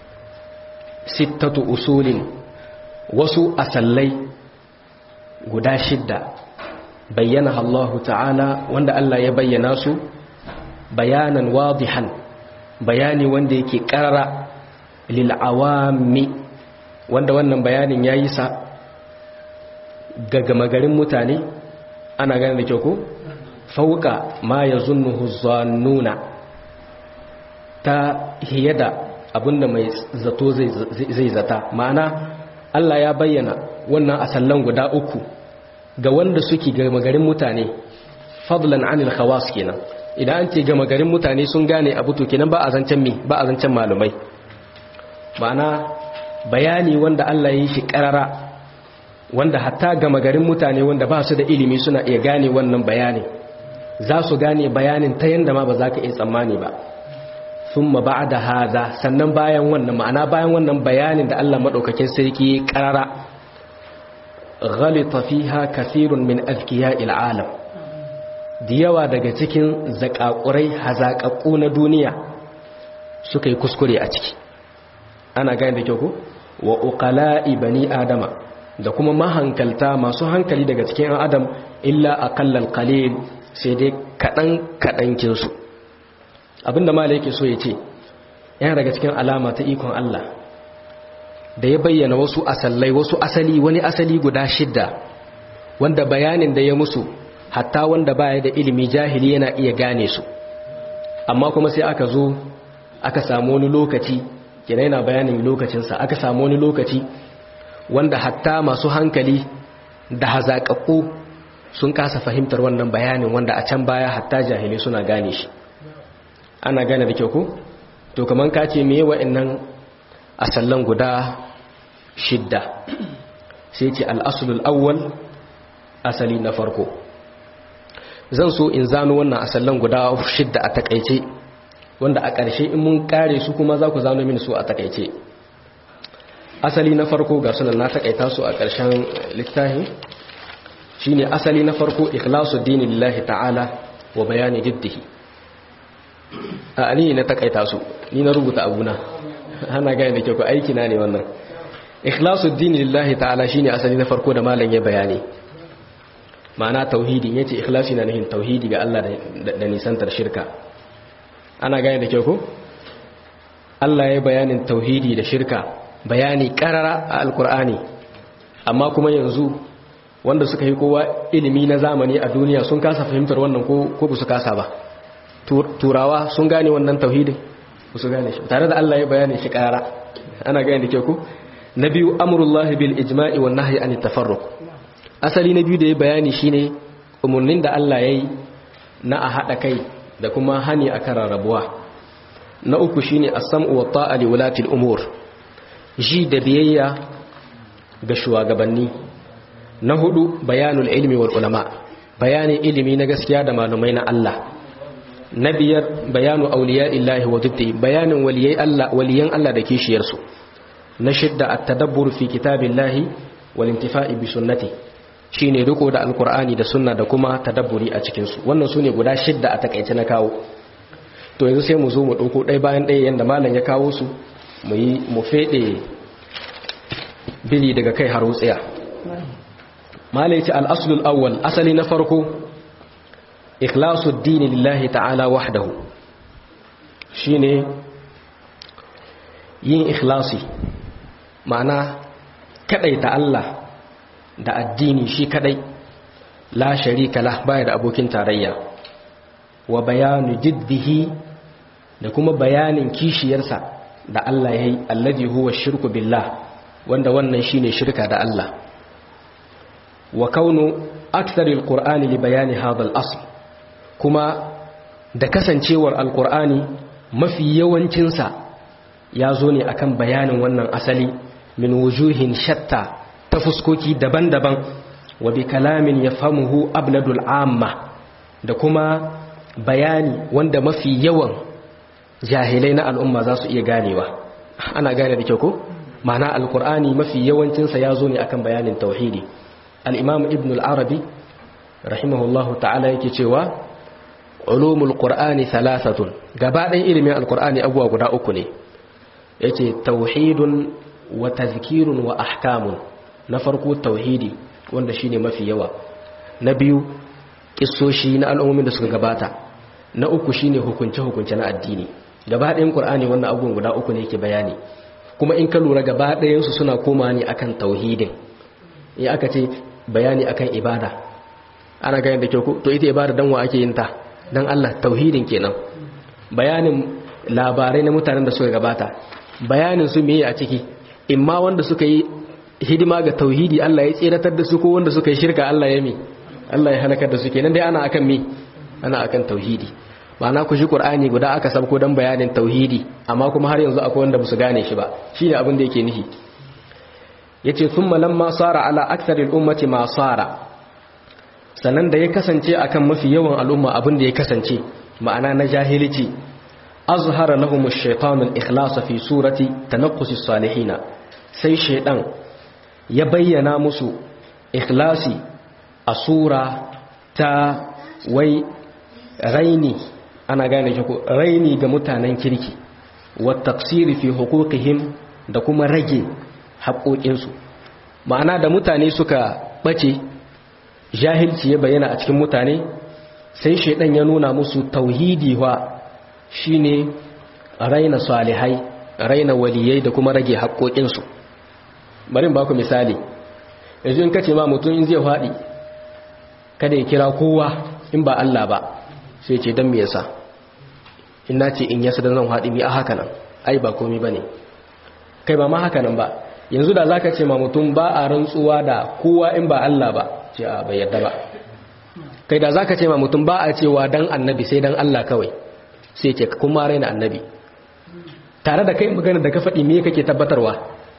sittatu usulin wasu asallai guda shidda bayyana Allah ta'ala wanda Allah ya bayyana su bayanan wadihan bayani wanda yake karara lil awami wanda wannan bayanin yayi sa ga garin mutane ana gane da kyau ko fauka ma ya zunnuhu zannuna ta hiyada abinda mai zato zai zata ma'ana Allah ya bayyana wannan asallan guda uku ga wanda suke gama garin mutane fadlan anil khawas kenan idan an ce gama garin mutane sun gane abu to kenan ba a zancen mi ba a zancen malumai ma'ana bayani wanda Allah ya yi shi karara wanda hatta gama garin mutane wanda ba su da ilimi suna iya gane wannan bayani za su gane bayanin ta yanda ma ba za ka iya tsammani ba thumma ba'da hadha sannan bayan wannan ma'ana bayan wannan bayanin da Allah madaukakin sarki karara ghalita fiha kathirun min azkiya'il alam da yawa daga cikin zakakurai hazakakku na duniya suka yi kuskure a ciki ana gane da kyau ko wa uqala'i bani adama da kuma mahankalta masu hankali daga cikin adam illa aqallal qalil sai dai kadan kadan kinsu abinda malai yake so ya ce yana daga cikin alama ta ikon Allah da ya bayyana wasu asallai wasu asali wani asali guda shidda wanda bayanin da ya musu hatta wanda baya da ilimi jahili yana iya gane su amma kuma sai aka zo aka samu wani lokaci kina yana bayanin lokacinsa aka samu wani lokaci wanda hatta masu hankali da hazaƙaƙo sun kasa fahimtar wannan bayanin wanda a can baya hatta jahili suna gane shi ana gane da kyau ko to kaman ka ce meye wa'annan asallan guda shidda sai ce al'asulul awwal asali na farko zan so in zano wannan asallan guda shidda a takaice wanda a ƙarshe in mun kare su kuma za ku zano mini su a takaice asali na farko ga sunan na takaita su a ƙarshen littafi shine asali na farko ikhlasu dini lillahi ta'ala wa bayani diddihi a ni na takaita su ni na rubuta abuna ana gane da kyau aiki na ne wannan ikhlasu dini lillahi ta'ala shine asali na farko da malam ya bayani ma'ana tauhidi yace ikhlasi na nihin tauhidi ga Allah da nisantar shirka ana gane da kyau ko Allah ya bayanin tauhidi da shirka bayani karara a alkur'ani amma kuma yanzu wanda suka yi kowa ilimi na zamani a duniya sun kasa fahimtar wannan ko ba su kasa ba turawa sun gane wannan tauhidin ba su gane shi tare da Allah ya bayani shi karara ana gane da kyau ko na biyu amurullahi bil ijma'i wan nahyi an tafarruq asali na biyu da ya bayani shine umurnin da Allah yayi na a hada kai da kuma hani akan rarrabuwa na uku shine as-sam'u wa ta'a li ulati al-umur ji da biyayya ga shugabanni na hudu bayanul ilmi wal ulama bayanin ilimi na gaskiya da malumai na Allah na biyar bayanu auliya'illahi wa diddi bayanin waliyai Allah waliyan Allah da kishiyarsu na shidda at-tadabbur fi kitabillahi wal intifa'i bi sunnati shine riko da alqur'ani da sunna da kuma tadabburi a cikin su wannan sune guda shidda a takaice na kawo to yanzu sai mu zo mu dauko ɗaya bayan ɗaya yanda malam ya kawo su mu yi mu fede bili daga kai har wutsiya malai ce al-aslul awwal asali na farko ikhlasu dini lillahi ta'ala wahdahu shine yin ikhlasi ma'ana kadaita Allah da addini shi kadai la sharika lah baya da abokin tarayya wa bayanu jiddihi da kuma bayanin kishiyarsa da Allah yayi alladhi huwa shirku billah wanda wannan shine shirka da Allah wa kaunu aktsaril qur'ani li bayani hadha al-asl kuma da kasancewar alkur'ani mafi yawancinsa ya zo ne akan bayanin wannan asali min wujuhin shatta ta fuskoki daban-daban wa bi kalamin ya famuhu abladul amma da kuma bayani wanda mafi yawan jahilai na al'umma za su iya ganewa ana gane da kyau ko ma'ana alkur'ani mafi yawancinsa ya zo ne akan bayanin tauhidi al-imam ibn al-arabi rahimahullahu ta'ala yake cewa ulumul qur'ani thalathatun gabaɗayan ilimin alqur'ani abuwa guda uku ne yace tauhidun wa tazkirun wa ahkamun na farko tauhidi wanda shine mafi yawa na biyu kissoshi na al'ummomin da suka gabata na uku shine hukunce hukunce na addini gabaɗayan qur'ani wannan abubuwan guda uku ne yake bayani kuma in ka lura gabaɗayan su suna koma ne akan tauhidin in aka ce bayani akan ibada ana ganin da kyau to ita ibada dan wa ake yin ta don Allah tauhidin kenan bayanin labarai na mutanen da suka gabata bayanin su meye a ciki imma wanda suka yi hidima ga tauhidi Allah ya tseratar da su ko wanda suka yi shirka Allah ya mi Allah ya halakar da su kenan dai ana akan mi ana akan tauhidi ma'ana ku shi Qur'ani guda aka sabko dan bayanin tauhidi amma kuma har yanzu akwai wanda basu gane shi ba shine abin da yake nihi yace thumma lamma sara ala aktsaril ummati ma sara sannan da ya kasance akan mafi yawan al'umma abin da ya kasance ma'ana na jahilici azhara lahum ash-shaytanu al-ikhlas fi surati tanaqqus as-salihin sai shaydan ya bayyana musu ikhlasi a sura ta wai raini ana gane shi ko raini ga mutanen kirki wa taqsiri fi huquqihim da kuma rage haƙoƙinsu ma'ana da mutane suka bace jahilci ya bayyana a cikin mutane sai shaidan ya nuna musu tauhidi wa shine raina salihai raina waliyai da kuma rage haƙoƙinsu bari ba ku misali yanzu in kace ma mutum in zai faɗi kada ya kira kowa in ba Allah ba sai ce don me yasa in na ce in yasa da zan faɗi mi a haka nan ai ba komai bane kai ba ma haka nan ba yanzu da zaka ce ma mutum ba a rantsuwa da kowa in ba Allah ba ce a bai yarda ba kai da zaka ce ma mutum ba a cewa dan annabi sai dan Allah kawai sai ce kuma raina annabi tare da kai magana da ka faɗi me kake tabbatarwa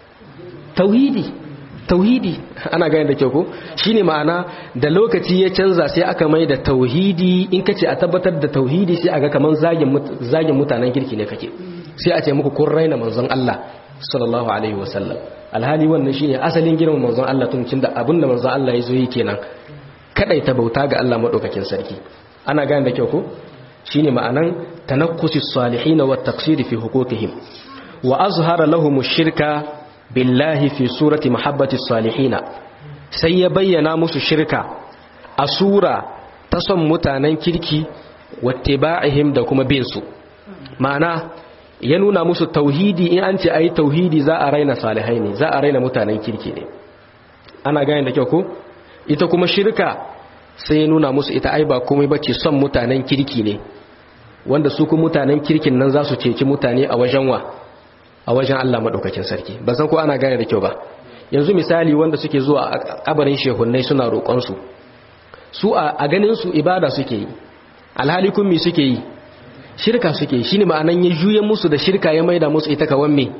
tauhidi tauhidi ana gane da kyau ko shine ma'ana da lokaci ya canza sai aka mai da tauhidi in kace a tabbatar da tauhidi sai aga kaman zagin zagin mutanen kirki ne kake sai a ce muku kun raina manzon Allah sallallahu alaihi wasallam alhali wannan shine asalin girman manzon Allah tun cin da abinda manzon Allah ya zo yi kenan ta bauta ga Allah madaukakin sarki ana gane da kyau ko shine ma'anan tanakkusis salihin wa taqsir fi huquqihim wa azhara lahum shirka billahi fi surati mahabbati salihin sai ya bayyana musu shirka a sura ta son mutanen kirki wattiba'ihim da kuma bin su ma'ana ya nuna musu tauhidi in an ce ayi tauhidi za a raina salihai ne za a raina mutanen kirki ne ana gane da kyau ko ita kuma shirka sai ya nuna musu ita ai ba komai bace son mutanen kirki ne wanda su kuma mutanen kirkin nan za su ceci mutane a wajen wa a wajen Allah madaukakin sarki ba san ko ana gane da kyau ba yanzu misali wanda suke zuwa a kabarin shehunnai suna roƙon su su a ganin su ibada suke yi alhali kun mi suke yi shirka suke yi shine ma'anan ya juye musu da shirka ya maida musu ita kawan me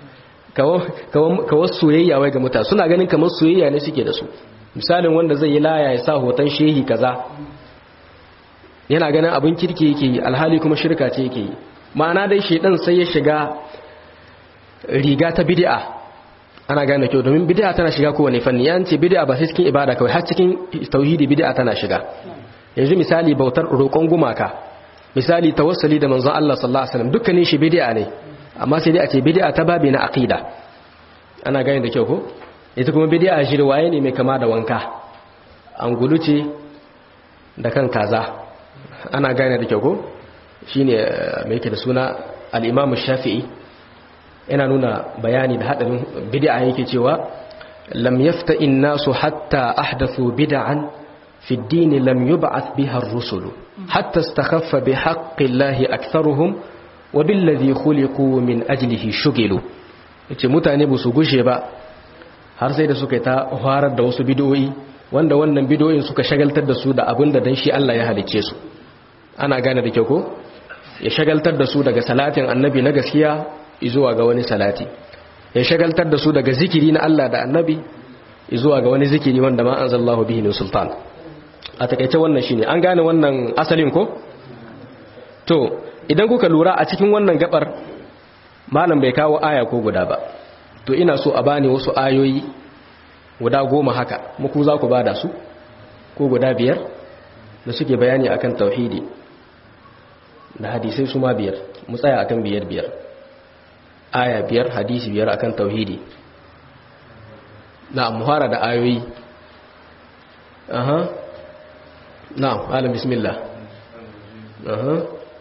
kawan soyayya wai ga mutane suna ganin kamar soyayya ne suke da su misalin wanda zai yi laya ya sa hoton shehi kaza yana ganin abin kirki yake yi alhali kuma shirka ce yake yi ma'ana dai shedan sai ya shiga riga ta bid'a ana gane kyau domin bid'a tana shiga kowane fanni yan ce bid'a ba sai cikin ibada kawai har cikin tauhidi bid'a tana shiga yanzu misali bautar roƙon gumaka misali tawassali da manzon Allah sallallahu alaihi wasallam dukkanin shi bid'a ne amma sai dai a ce bid'a ta babi na aqida ana gane da kyau ko ita kuma bid'a jirwaye ne mai kama da wanka an guluce da kan kaza ana gane da kyau ko shine mai yake da suna al-Imam Shafi'i yana nuna bayani da hadarin bid'a yake cewa lam yafta nasu hatta ahdathu bid'an fi ad-din lam yub'ath biha ar-rusul hatta istakhaffa bi haqqi Allah aktharuhum wa billadhi khuliqu min ajlihi shugilu yace mutane ba su gushe ba har sai da suka yi ta farar da wasu bidoyi wanda wannan bidoyin suka shagaltar da su da abin da dan shi Allah ya halicce su ana gane da kyau ko ya shagaltar da su daga salatin annabi na gaskiya zuwa ga wani salati ya shagaltar da su daga zikiri na Allah da annabi zuwa ga wani zikiri wanda ma anzalallahu bihi min sultan a takeice wannan shine an gane wannan asalin ko to idan kuka lura a cikin wannan gabar malam bai kawo aya ko guda ba to ina so a bani wasu ayoyi guda goma haka muku za ku bada su ko guda biyar da suke bayani akan tauhidi da hadisai su ma biyar mu tsaya akan biyar biyar aya biyar hadisi biyar akan tauhidi na muhara da ayoyi aha na alam bismillah aha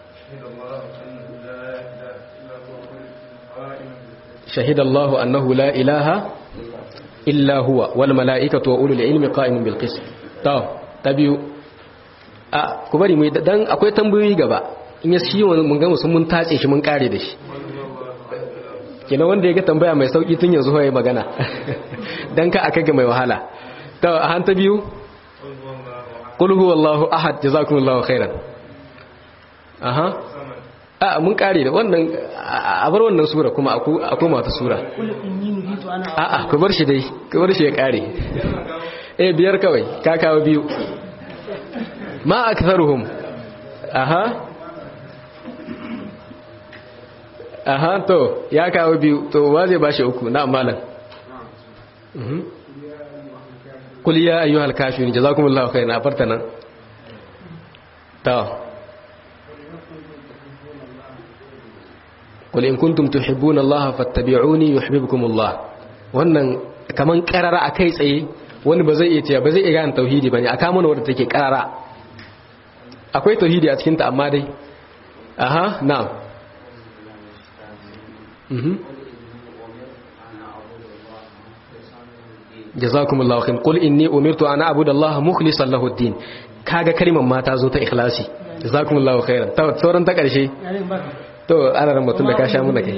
شهد الله أنه لا إله إلا هو والملائكة وأولو العلم قائم بالقسط تو تبيو a ku bari mu dan akwai tambayoyi gaba in ya shi mun ga musu mun tace shi mun kare da shi kina wanda ya ga tambaya mai sauki tun yanzu hoye magana dan ka aka ga mai wahala to a han ta biyu qul huwallahu ahad jazakumullahu khairan aha a mun kare da wannan a bar wannan sura kuma a koma ta sura a a ku bar shi dai ku bar shi ya kare eh biyar kawai ka kawo biyu ma aktharuhum aha aha to ya kawo biyu to wa zai bashi uku na malam kul ya ayyuhal kafirun jazakumullahu khairan a farta nan ta qul in kuntum tuhibbuna Allah fattabi'uni yuhibbukum Allah wannan kaman karara akai tsaye wani ba zai iya cewa ba zai iya gane tauhidi bane aka mana wanda take karara akwai tauhidi a cikin ta amma dai aha na'am mhm jazakumullahu khair qul inni umirtu an a'budu Allah mukhlishan lahu ad-din kaga kalimar mata zo ta ikhlasi jazakumullahu khairan ta sauran ta karshe to ana ran mutum da ka sha muna kai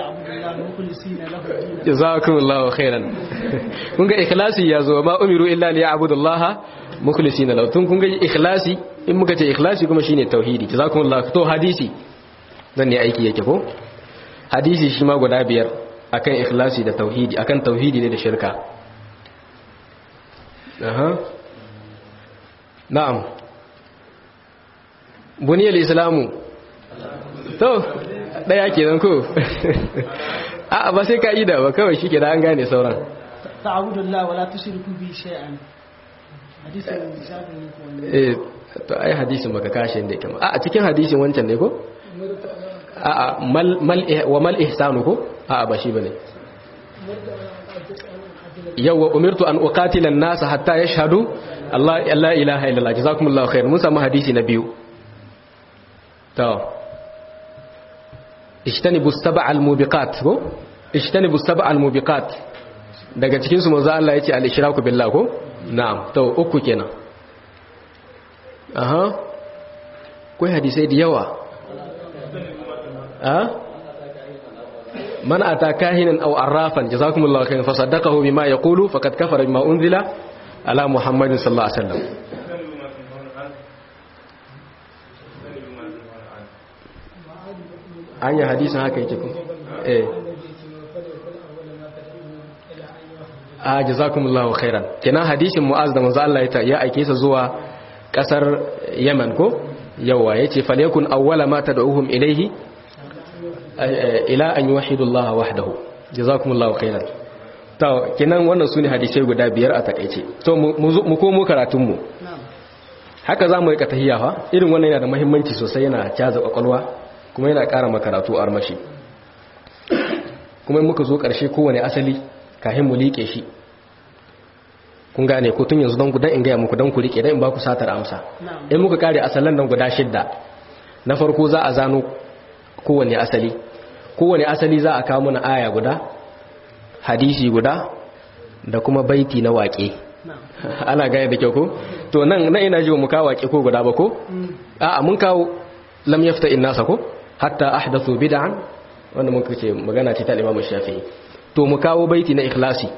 jazakumullahu khairan kun ga ikhlasi ya zo ma umiru illa li ya'budu Allah mukhlisina lahu tun kun ga ikhlasi in muka ce ikhlasi kuma shine tauhidi jazakumullahu to hadisi dan ne aiki yake ko hadisi shi ma guda biyar akan ikhlasi da tauhidi akan tauhidi ne da shirka aha na'am buniyar islamu to daya kenan ko a ba sai ka'ida ba kawai shi ke da an gane sauran ta'budullah wala tushriku bi shay'an hadisin jabir ne ko eh to ai hadisin baka kashe inda yake a cikin hadisin wancan ne ko a a mal mal wa mal ihsanu ko a ba shi bane yawwa umirtu an uqatila an-nas hatta yashhadu Allah la ilaha illallah jazakumullahu khair mun samu hadisi na biyu to ijtanibu sab'al mubiqat ko ijtanibu sab'al mubiqat daga cikin su manzo Allah yace al-ishraku billah ko na'am to uku kenan aha kai hadisai da yawa ah man ata kahinan aw arrafan jazakumullahu khairan fasaddaqahu bima yaqulu faqad kafara bima unzila ala muhammadin sallallahu alaihi wasallam anya hadisin haka yake ko eh a jazakumullahu khairan kenan hadisin mu'az da manzo Allah ya aike sa zuwa kasar Yemen ko yawa yace falyakun awwala ma tad'uhum ilayhi ila an yuwahhidu Allah wahdahu jazakumullahu khairan to kenan wannan sune hadisai guda biyar a takeice to mu komo karatun mu haka zamu rika tahiyya fa irin wannan yana da muhimmanci sosai yana caza kwakwalwa kuma yana ƙara makaratu armashi kuma muka zo ƙarshe kowane asali kahin mu liƙe shi kun gane ko tun yanzu don gudan in gaya muku don ku riƙe don in ba ku satar amsa in muka kare asalan nan guda shidda na farko za a zano kowane asali kowane asali za a kawo mana aya guda hadisi guda da kuma baiti na waƙe ana gane da kyau ko to nan na ina ji mu kawo waƙe ko guda ba ko a'a mun kawo lam yafta in nasa ko hatta ahdathu bid'an wanda muka ce magana ce ta Imam Shafi'i to mu kawo baiti na ikhlasi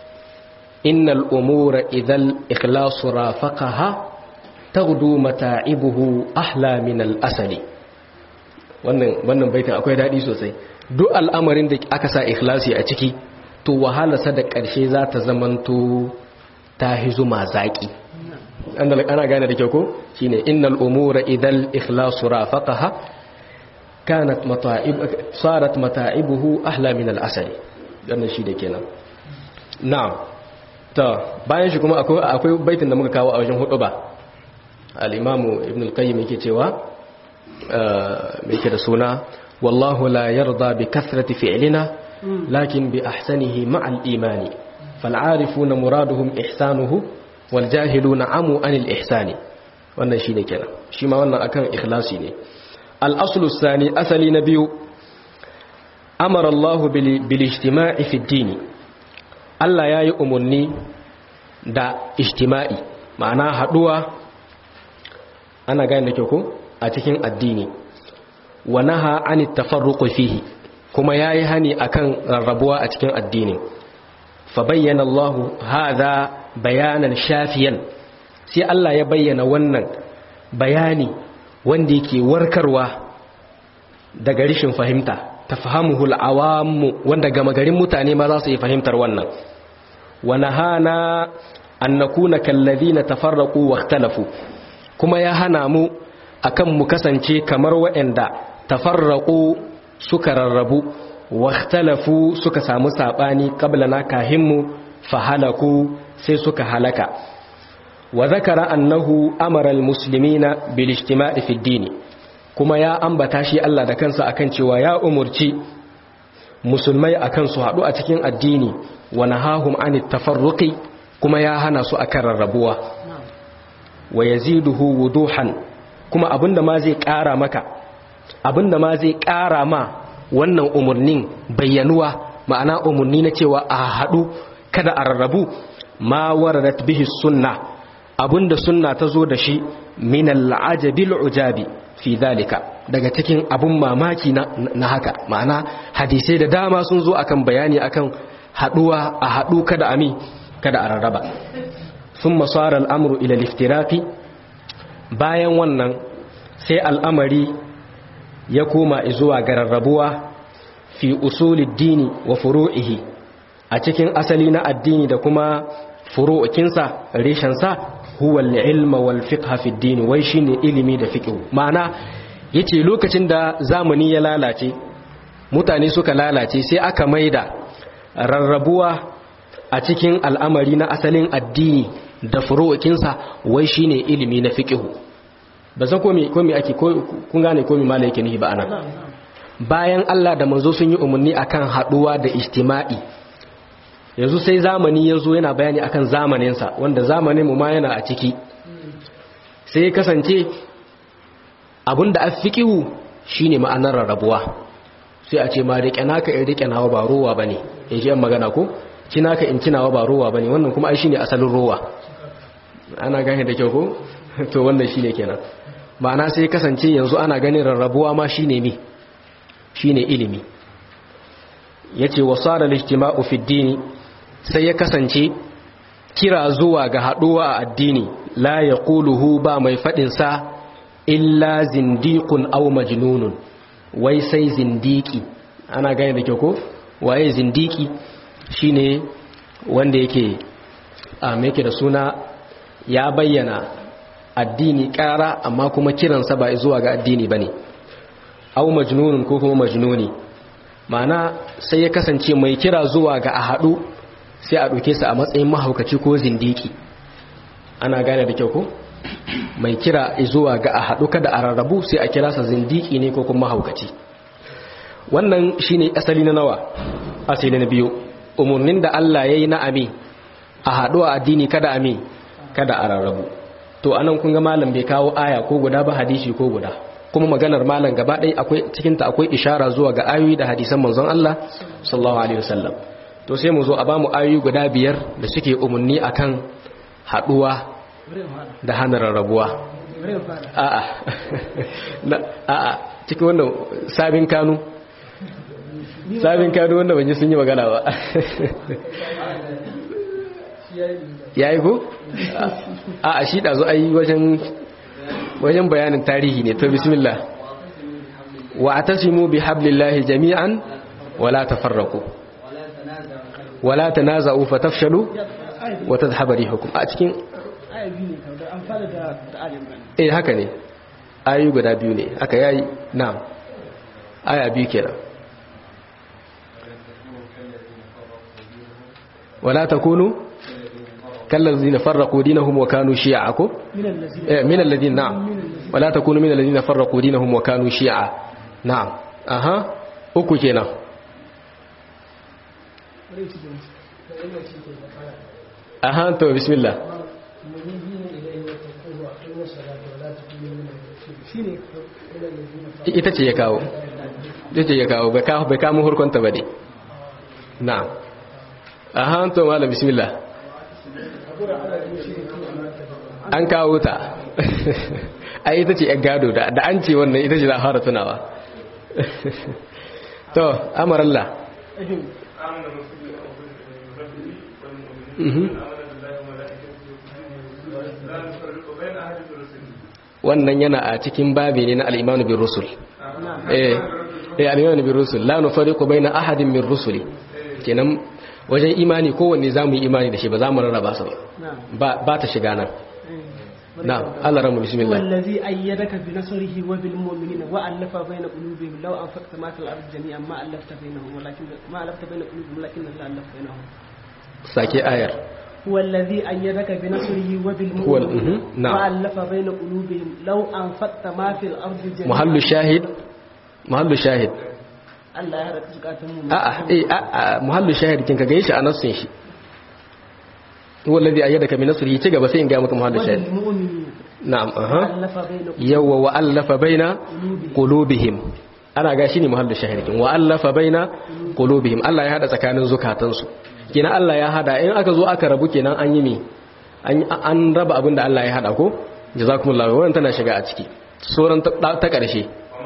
innal umura idhal ikhlasu rafaqaha taghdu mata'ibuhu ahla min al-asali wannan wannan baitin akwai dadi sosai duk al'amarin da aka sa ikhlasi a ciki to wahalarsa da ƙarshe za ta zamanto ta hizuma zaki ana gane da kyau ko shine innal umura idhal ikhlasu rafaqaha kanat mata'ib sarat mata'ibuhu ahla min al-asali dan shi da kenan na'am ta bayan shi kuma akwai akwai baitin da muka kawo a wajen hudu ba al-imamu ibn al-qayyim yake cewa me yake da suna wallahu la yarda bi kathrati fi'lina lakin bi ahsanihi ma'al imani fal'arifuna muraduhum ihsanuhu wal jahiluna amu anil ihsani wannan shine kenan shi ma wannan akan ikhlasi ne al-aslu thani asali na biyu amara Allah bil ijtima'i fi ad Allah yayi umarni da ijtima'i ma'ana haduwa ana gane da kyau ko a cikin addini wa naha anit tafarruqi fihi kuma yayi hani akan rarrabuwa a cikin addini fa bayyana Allah hadha bayanan shafiyan sai Allah ya bayyana wannan bayani wanda yake warkarwa daga rishin fahimta tafahamuhu al-awam wanda gama garin mutane ma za su yi fahimtar wannan wa nahana an nakuna kalladhina tafarraqu wa ikhtalafu kuma ya hana mu akan mu kasance kamar waɗanda tafarraqu suka rarrabu wakhtalafu suka samu sabani qablana kahinmu fahalaku sai suka halaka wa zakara annahu amara almuslimina bil ijtima'i fi ad kuma ya ambata shi Allah da kansa akan cewa ya umurci musulmai akan su haɗu a cikin addini wa nahahum anit tafarruqi kuma ya hana su akan rarrabuwa wa yaziduhu wuduhan kuma abinda ma zai ƙara maka abinda ma zai ƙara ma wannan umurnin bayyanuwa ma'ana umurni na cewa a haɗu kada a rarrabu ma waradat bihi sunna abinda sunna ta zo da shi min al'ajabil ujabi fi dhalika daga cikin abun mamaki na, na haka ma'ana hadisai da dama sun zo akan bayani akan haduwa a hadu kada ami kada a rarraba thumma sara al'amru ila liftiraqi bayan wannan sai al'amari ya koma zuwa ga rarrabuwa fi usulid dini wa furu'ihi a cikin asali na addini da kuma furu'ukinsa reshensa huwa al-ilma wal fiqh fi ad-din wai shine ilimi da fiqh ma'ana yace lokacin da zamani ya lalace mutane suka lalace sai aka maida rarrabuwa a cikin al'amari na asalin addini da furu'ukinsa wai shine ilimi na fiqh ba san ko me ko me ake kun gane ko me malai yake nihi ba anan bayan Allah da manzo sun yi umarni akan haduwa da ijtima'i yanzu sai zamani ya zo yana bayani akan zamaninsa wanda zamanin mu ma yana a ciki sai ya kasance abinda a fiƙihu shine ma'anar rarrabuwa sai a ce ma riƙe naka in riƙe nawa ba rowa bane in ji yan magana ko kinaka in kinawa ba rowa bane wannan kuma ai shine asalin rowa ana gane da kyau ko to wannan shine kenan ma'ana sai kasance yanzu ana ganin rarrabuwa ma shine mi shine ilimi yace wasara al-ijtima'u fi ad sai ya kasance kira zuwa ga haduwa a addini la yaquluhu ba mai fadin sa illa zindiqun aw majnunun wai sai zindiki ana gane da kyau ko waye zindiki shine wanda yake a yake da suna ya bayyana addini kara amma kuma kiransa ba zuwa ga addini bane aw majnunun ko kuma majnuni ma'ana sai ya kasance mai kira zuwa ga a haɗu sai a ɗauke sa a matsayin mahaukaci ko zindiki ana gane da kyau ko mai kira zuwa ga a haɗu kada a rarrabu sai a kira sa zindiki ne ko kuma mahaukaci wannan shine asali na nawa asali na biyu umarnin da Allah ya yi na ami a haɗu a addini kada ami kada a rarrabu to anan kun ga malam bai kawo aya ko guda ba hadisi ko guda kuma maganar malam gaba ɗaya akwai cikinta akwai ishara zuwa ga ayoyi da hadisan manzon Allah sallallahu alaihi wasallam to sai mu zo a bamu ayoyi guda biyar da suke umarni akan haɗuwa da hana rarrabuwa a'a a'a cikin wannan sabin kanu sabin kanu wanda ban ji sun yi magana ba yayi ko a'a shi da zo ayi wajen wajen bayanin tarihi ne to bismillah wa atasimu bi hablillahi jami'an wala tafarraqu wala tanaza'u fatafshalu wa tadhhabu rihukum a cikin eh haka ne ayu guda biyu ne haka yayi na'am aya biyu kenan wala takunu كالذين فرقوا دينهم وكانوا شيعا من الذين نعم ولا تكونوا من الذين فرقوا دينهم وكانوا شيعا نعم اها uku kenan aha to bismillah ita ce ya kawo ita ce ya kawo bai kawo bai kawo hurkunta ba ne na'am aha to malam bismillah an kawo ta a ita ce yan gado da an ce wannan ita ce za a fara tunawa to amarallah wannan yana a cikin babi ne na al'imanu bin rusul eh al'imanu bin rusul la nufariqu baina ahadin min rusuli kenan wajen imani kowanne za mu yi imani da shi ba za mu rarraba su ba ba ta shiga nan na'am Allah ramu bismillah wallazi ayyadaka bi nasrihi wa bil mu'minina wa allafa bayna qulubihim law anfaqta ma fil ardi jami'an ma allafta bainahum walakin ma allafta bayna qulubihim walakin Allah allafa bainahum sake ayar هو الذي أيدك بنصره وبالمؤمنين هو ال- مهم. نعم. وألف بين قلوبهم لو أنفقت ما في الأرض جميعا muhallu shahid muhallu shahid Allah ya haɗa zukatan mu a'a eh a'a muhallu shahid kin ka gaishe a nassin shi huwa alladhi ayyadaka bi nasrihi ci gaba sai in ga maka muhallu shahid وبالمؤمنين na'am aha وألف بين yawwa wa allafa baina قلوبهم qulubihim ana ga shine muhallu shahid kin wa allafa baina qulubihim Allah ya hada tsakanin zukatansu kina Allah ya hada in aka zo aka rabu kenan an yi me an an raba abin da Allah ya hada ko jazakumullahu wannan tana shiga a ciki sauran ta ta karshe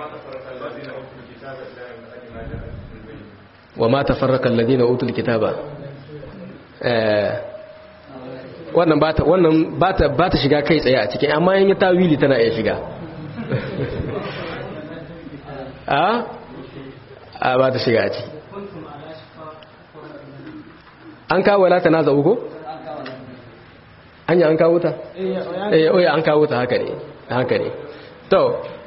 wa ma tafarraqa alladhina utul kitaba eh wannan bata wannan bata bata shiga kai tsaye a cikin amma in yi tawili tana iya shiga a a bata shiga a ciki an kawo la tanaza uko anya an kawo ta eh oya an kawo ta haka ne haka ne to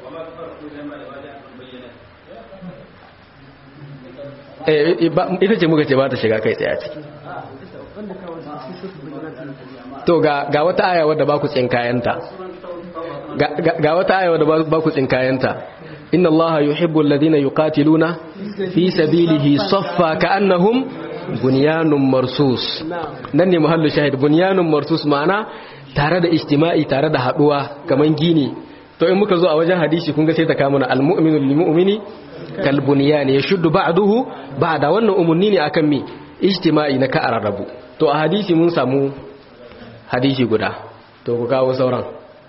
eh ba- ita ce muka ce ba ta shiga kai tsaye a ciki wanda kawai su su su bayyana to ga ga wata aya wadda ba ku tsinkayanta ga ga- ga wata aya wadda ba- ba ku tsinkayanta inna allaha yuhibbu alladhina yuqatiluna fi sabilihi saffa ka'annahum bunyanun marsus na'am nan ne muhallu shahid bunyanun marsus ma'ana tare da ijtima'i tare da haduwa kaman gini to in muka zo a wajen hadisi kun ga sai ta kama na almu'minu lil mu'mini kal bunyan yashuddu ba'duhu ba'da wannan umunni ne akan mi ijtima'i na ka ararrabu to a hadisi mun samu hadisi guda to ku kawo sauran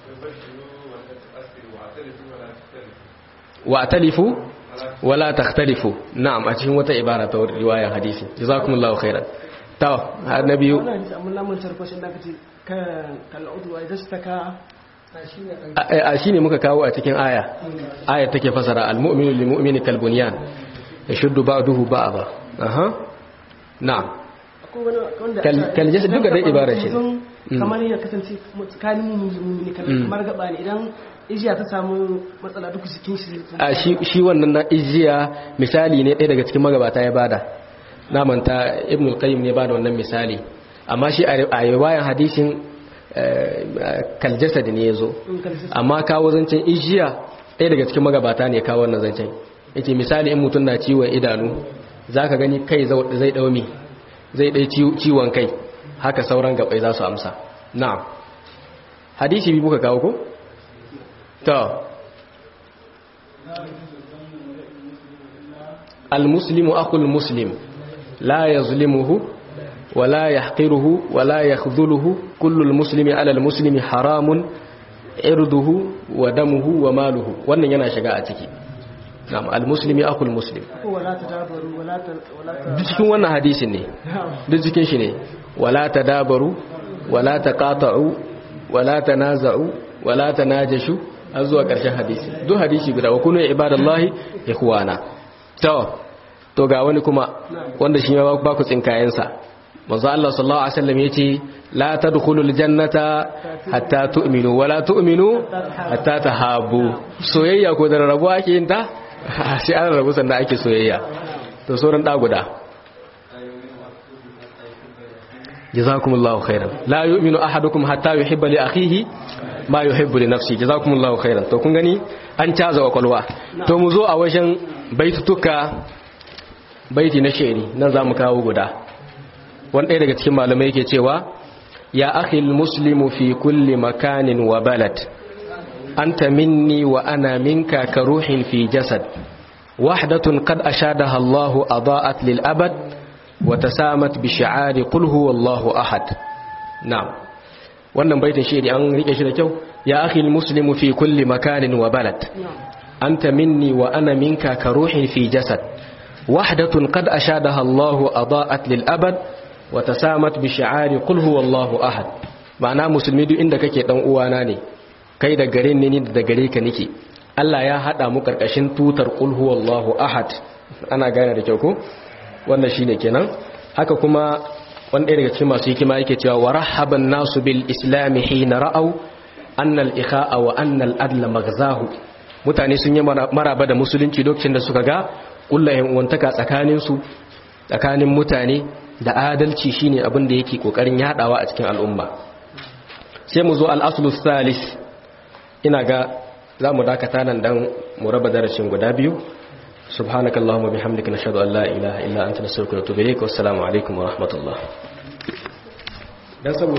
wa atalifu wala takhtalifu na'am a cikin wata ibara ta riwayar hadisi jazakumullahu khairan to annabi wannan hadisi amma lamun tarkoshin da kace ka kal'udu wa idastaka shine dan a shine muka kawo a cikin aya aya take fasara almu'minu lilmu'mini kalbunyan yashuddu ba'duhu ba'da aha na'am akwai wani wanda Kal- kaljasa duka dai ibara ce. Mutum Mm. kamar ya kasance tsakanin mumini Mm. kamar gaba ne idan ijiya ta samu matsala duk jikin shi a shi shi wannan na ijiya misali ne ɗaya daga cikin magabata ya bada na manta ibn al-qayyim ne bada wannan misali amma shi a riwayan hadisin kaljasad ne yazo in kaljasa amma kawo zancen ijiya ɗaya daga cikin magabata ne kawo wannan zancen yace misali in mutum na ciwon idanu zaka gani kai zau- zai daumi zai dai ciwon kai haka sauran gabai za su amsa na'am hadisi bi muka kawo ko to المسلم أخو المسلم لا يظلمه ولا يحقره ولا يخذله كل المسلم على المسلم حرام عرضه ودمه وماله wannan yana shiga a ciki na'am almuslimi akhul muslim ko wala ta dabaru wala ta wala ta duk cikin wannan hadisin ne duk cikin shi ne wala tadabaru wala taqata'u wala tanaza'u wala tanajashu har zuwa ƙarshen hadisi duk hadisi guda wa kunu ibadallahi ikhwana to to ga wani kuma wanda shi ma ba ku tsinkayensa manzo Allah sallallahu alaihi wasallam yace la tadkhulul jannata hatta tu'minu wala tu'minu hatta tahabu soyayya ko da rabuwa ake yin ta sai an rabu sannan ake soyayya to sauran da guda jazakumullahu khairan la yu'minu ahadukum hatta yuhibba li akhihi ma yuhibbu li nafsi jazakumullahu khairan to kun gani an caza wa kwalwa to mu zo a wajen baitutuka baiti na sheri nan zamu kawo guda wani ɗaya daga cikin malamai yake cewa ya akhil muslimu fi kulli makanin wa balad anta minni wa ana minka ka ruhin fi jasad wahdatun qad ashadaha Allah adaat lil abad wa tasamat bi shi'ari qul huwallahu ahad na'am wannan baitin shi an rike shi da kyau ya akhil muslimu fi kulli makanin wa balad anta minni wa ana minka ka ruhin fi jasad wahdatun qad ashadaha Allah adaat lil abad wa tasamat bi shi'ari qul huwallahu ahad ma'ana musulmi duk inda kake dan uwana ne kai da gare ni ni da gare ka nake Allah ya hada mu karkashin tutar qul huwallahu ahad ana gane da kyau ko wannan shine kenan haka kuma wani ɗaya daga cikin masu hikima yake cewa wa rahaban nasu bil islam hina ra'aw anna al ikha'a wa anna al adla maghzahu mutane sun yi maraba da musulunci lokacin da suka ga kullahin uwantaka tsakanin su tsakanin mutane da adalci shine abin da yake kokarin yadawa a cikin al'umma sai mu zo al-aslu salis ina ga za mu dakata nan dan mu raba darasin guda biyu subhanakallahumma bihamdika nashhadu an la ilaha illa anta nastaghfiruka wa natubu ilayk wassalamu alaikum wa rahmatullah dan